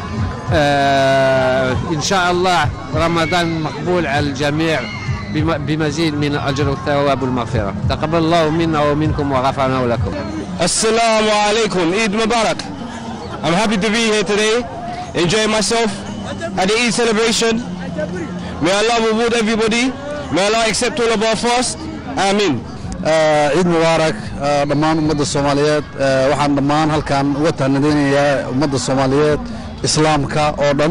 آه إن شاء الله رمضان مقبول على الجميع بم- بمزيد من الأجر والثواب والمغفرة تقبل الله منا ومنكم وغفرنا لكم Assalamu alaikum, Eid Mubarak. I'm happy to be here today, enjoying myself at the Eid celebration. May Allah reward everybody. May Allah accept all of our fast. Amin. ciid mubaarak eh, dhammaan ummadda soomaaliyeed eh, waxaan dhammaan halkan uga tahnadeynayaa ummadda soomaaliyeed islaamka oo dhan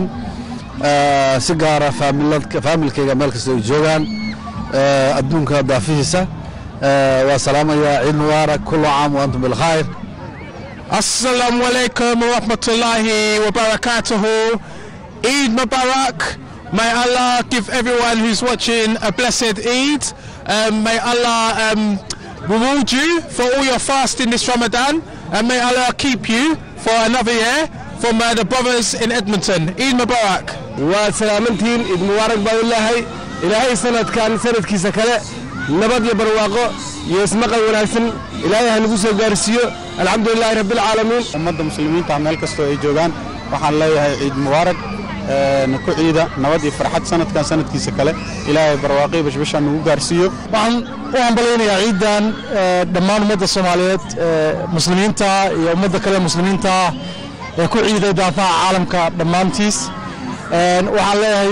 eh, si gaara faamilad- faamilkayga meel kasta ay joogaan eh, adduunka daafihiisa eh, waa salaamayaa ciid mubaarak kullu caam wa antum bilkhayr Assalamu alaikum wa rahmatullahi wa barakatuhu. Eid Mubarak. May Allah give everyone who's watching a blessed Eid. Um, may Allah um, reward you for all your fasting this Ramadan. And may Allah keep you for another year from uh, the brothers in Edmonton. Eid Mubarak. waa salaamantihiin ciid mubaarak baa ilaahay ilaahay sanadkan sanadkiisa kale nabad iyo barwaaqo iyo ismaqal wanaagsan ilaahay ha nagu soo gaarsiiyo alxamdulilaahi rabbilcaalamiin ummadda muslimiinta meel kastoo ay joogaan waxaan leeyahay ciid mubaarak eh, ku ciida nabad iyo farxad sanadkan sanadkiisa kale ilaahay barwaaqo iyo bashbasha nagu gaarsiiyo waxaan u hambalaynayaa ciidan eh, dhammaan ummadda soomaaliyeed eh, muslimiinta iyo ummadda kale muslimiinta ah ee ku ciiday daafaha caalamka dhammaantiis Eh, waxaan leeyahay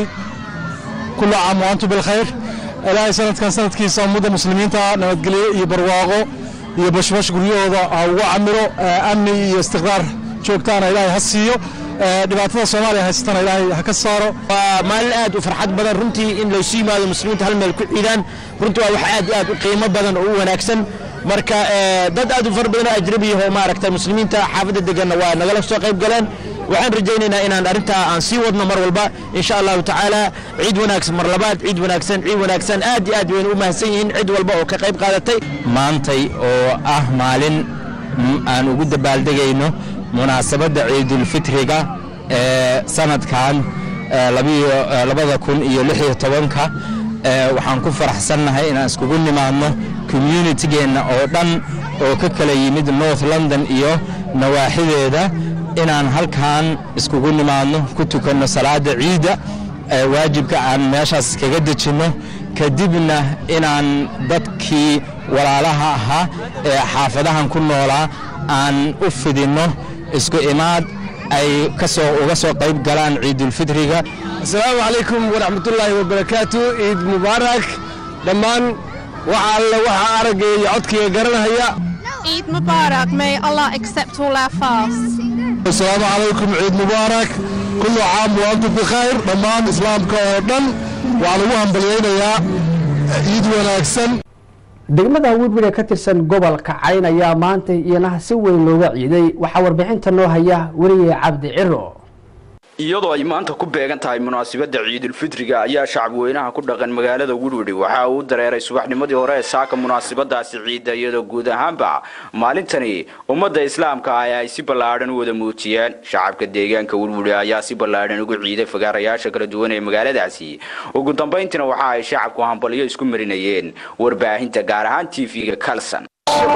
kullu caam wa antum bilkhayr ilaahay sanadkan sanadkiisa ummadda muslimiinta nabadgelyo iyo barwaaqo iyo bashbash guryahooda ha ugu camiro eh, amni iyo istiqraar joogtaana ilaahay ha siiyo Eh, dhibaatada soomaaliya haysatana ilaahay ha ka saaro waa maalin aad u farxad badan runtii in laysu yimaado muslimiinta hal meel ku ciidaan runtii waa wax aad iyo aad u qiimo badan oo u wanaagsan marka eh, dad aad u fara badan oo ajnabi ah oo maaragta muslimiinta xaafadda deganna waa nagala soo qayb galeen waxaan rajaynaynaa inaan arrintaa aan sii wadno mar walba insha allahu tacaala ciid wanaagsan mar labaad ciid wanaagsan ciid wanaagsan aad iyo aad wayna u mahadsan yihiin cid walba oo ka qayb qaadatay maantay oo ah maalin m- aan ugu dabaaldegayno munaasabadda ciidulfitriga ee sanadkan ee labiyo- ee labada kun iyo lix iyo tobanka ee waxaan ku faraxsannahay inaan iskugu nimaadno communitygeenna oo dhan oo ka kala yimid north london iyo nawaaxideeda inaan halkan iskugu nimaadno ku tukanno salaada ciidda ee waajibka aan meeshaas kaga dejinno kadibna inaan dadkii walaalaha ahaa ee xaafadahan ku noolaa aan u fidinno isku imaad ay kasoo uga soo qayb galaan ciidulfitriga asalaamu calaykum waraxmatullaahi wabarakaatu ciid mubaarak dhammaan waxa alle waxa aragga iyo codkaiga garanahaya Eid Mubarak. May Allah accept all our fasts. asalaamu calaykum ciid mubaarak kullu caam wa antum bikhayr dhammaan islaamka oo dhan waxaan ugu hambalyaynayaa ciid wanaagsan degmada wirwir ee ka tirsan gobolka cayn ayaa maanta iyana si weyn looga ciiday waxaa warbixinta noo haya weriye cabdi ciro iyadoo ay maanta ku beegan tahay munaasabadda ciidulfitriga ayaa shacabweynaha ku dhaqan magaalada wirwidhi waxa uu dareeray subaxnimadii hore ee saaka munaasabadaasi ciidda iyadoo guud ahaanba maalintani ummadda islaamka ah ay si ballaadhan u wada muujiyeen shacabka deegaanka wirwidhi ayaa si ballaadhan ugu ciiday fagaarayaasha kala duwan ee magaaladaasi ugu dambayntiina waxa ay shacabku hambalyo isku marinayeen warbaahinta gaar ahaan tv-ga kalson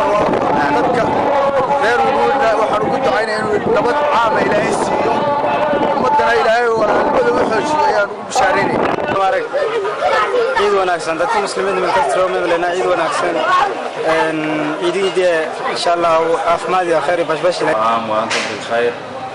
reer wuruudna waxaan ugu ducaynaya inuu nabad caama ilaahay siiyo ummaddana ilaahay walaalnimada u xoojiyo ayaan ugu bishaaraynaya ciid wanaagsan dadka muslimiinta meel kasta loo meeblena ciid wanaagsan ciidiidee insha allah caafimaad iyo khayr iyo bashbash عام وأنتم بالخير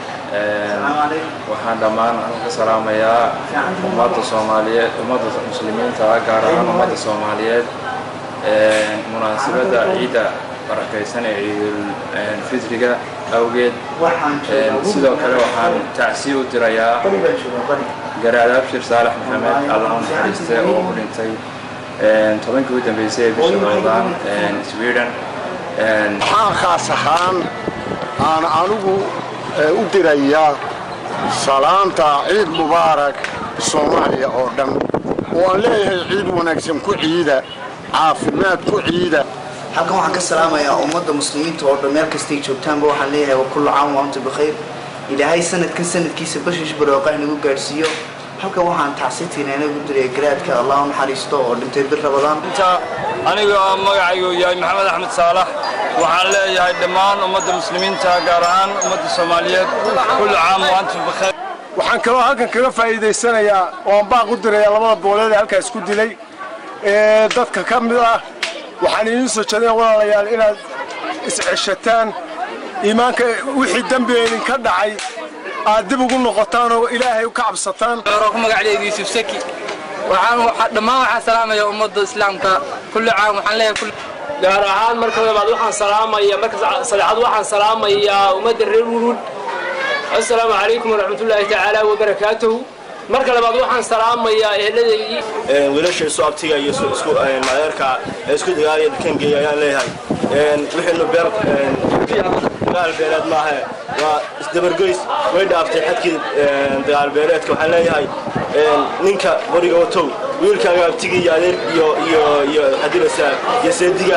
waxaan dhammaan ka salaamayaa ummadda soomaaliyeed ummadda muslimiinta ah gaar ahaan ummadda soomaaliyeed munaasabadda ciidda barakaysan ee ciidulfitriga awgeed sidoo kale waxaan tacsiya u dirayaa garaad abshir saalax maxamed allah u naxariiste oo u dhintay tobankii u dambeysay ee bisha ramadaan sweden waxaan khaas ahaan aan anigu u dirayaa salaanta ciid mubaarak soomaaliya oo dhan oo aan leeyahay ciid wanaagsan ku ciida caafimaad ku ciida halkan waxaan ka salaamayaa ummadda muslimiinta oo dhan meel kastay joogtaanba waxaan leeyahay wa kullu caam wa antum bikhayr ilaahay sanadkan sanadkiisa bashish barooqa inagu gaadhsiiyo halkan waxaan tacsitiina inagu diraya garaadka allah u naxariisto oo dhintay bir rabadaan aniga oo magacaygu yahay maxamed axmed saalax waxaan leeyahay dhammaan ummadda muslimiinta gaar ahaan ummadda soomaaliyeed kullu caam wa antum bikhayr waxaan kaloo halkan kaga faa'iidaysanayaa oo aan baaq u diraya labada booleed ee halkaas ku dilay ee dadka ka mid ah waxaan idiin soo jeedin walaalayaal inaad isceshataan iimaanka wixii dembi idinka dhacay aad dib ugu noqotaan oo ilaahay ka cabsataan ku magacdeedu yuusuf saki waxaan dhammaan waxaan salaamayaa ummadda islaamka kulli caam waxaan leeyahay gaar ahaan marka labaad waxaan salaamaya marka saddexaad waxaan salaamayaa ummadda reer wurud assalaamu calaykum waraxmatullaahi tacaala wabarakaatuhu marka labaad waxaan salaamayaa eheladaydii wiilasha isu abtiga iyo isku madeerka ee isku dagaalaya dalkangeeya ayaan leeyahay wixiinu beer dagaal beeleed maahe waa isdabargoys way dhaaftay xadkii dagaal beeleedka waxaan leeyahay ninka qoriga watow wiilkaaga abtiga iyo adeer iyo iyo iyo xadilasa iyo seediga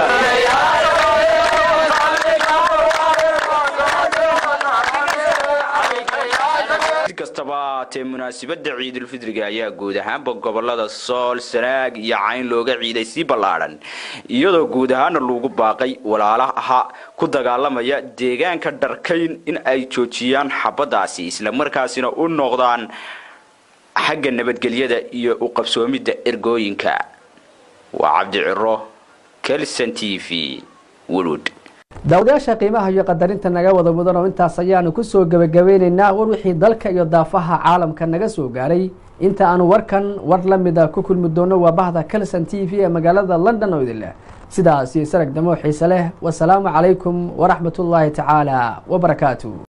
kastaba haatee munaasabadda ciidulfitriga ayaa guud ahaanba gobolada sool sanaag iyo cayn looga ciiday si ballaadhan iyadoo guud ahaana lagu baaqay walaalaha ku dagaalamaya deegaanka dharkayn in ay joojiyaan xabadaasi islamarkaasina u noqdaan xagga nabadgelyada iyo u qabsoomidda ergooyinka waa cabdi ciro kelson t v wulud daawadayaasha qiimaha iyo qadarinta naga wada mudan oo intaas ayaanu kusoo gebagabeynaynaa war wixii dalka iyo daafaha caalamka naga soo gaaray inta aanu warkan war la mida ku kulmi doono waa bahda calson t v ee magaalada london oo idin leh sidaas iyo sarag damo xiise leh wasalaamu calaykum waraxmatullaahi tacaala wabarakaatu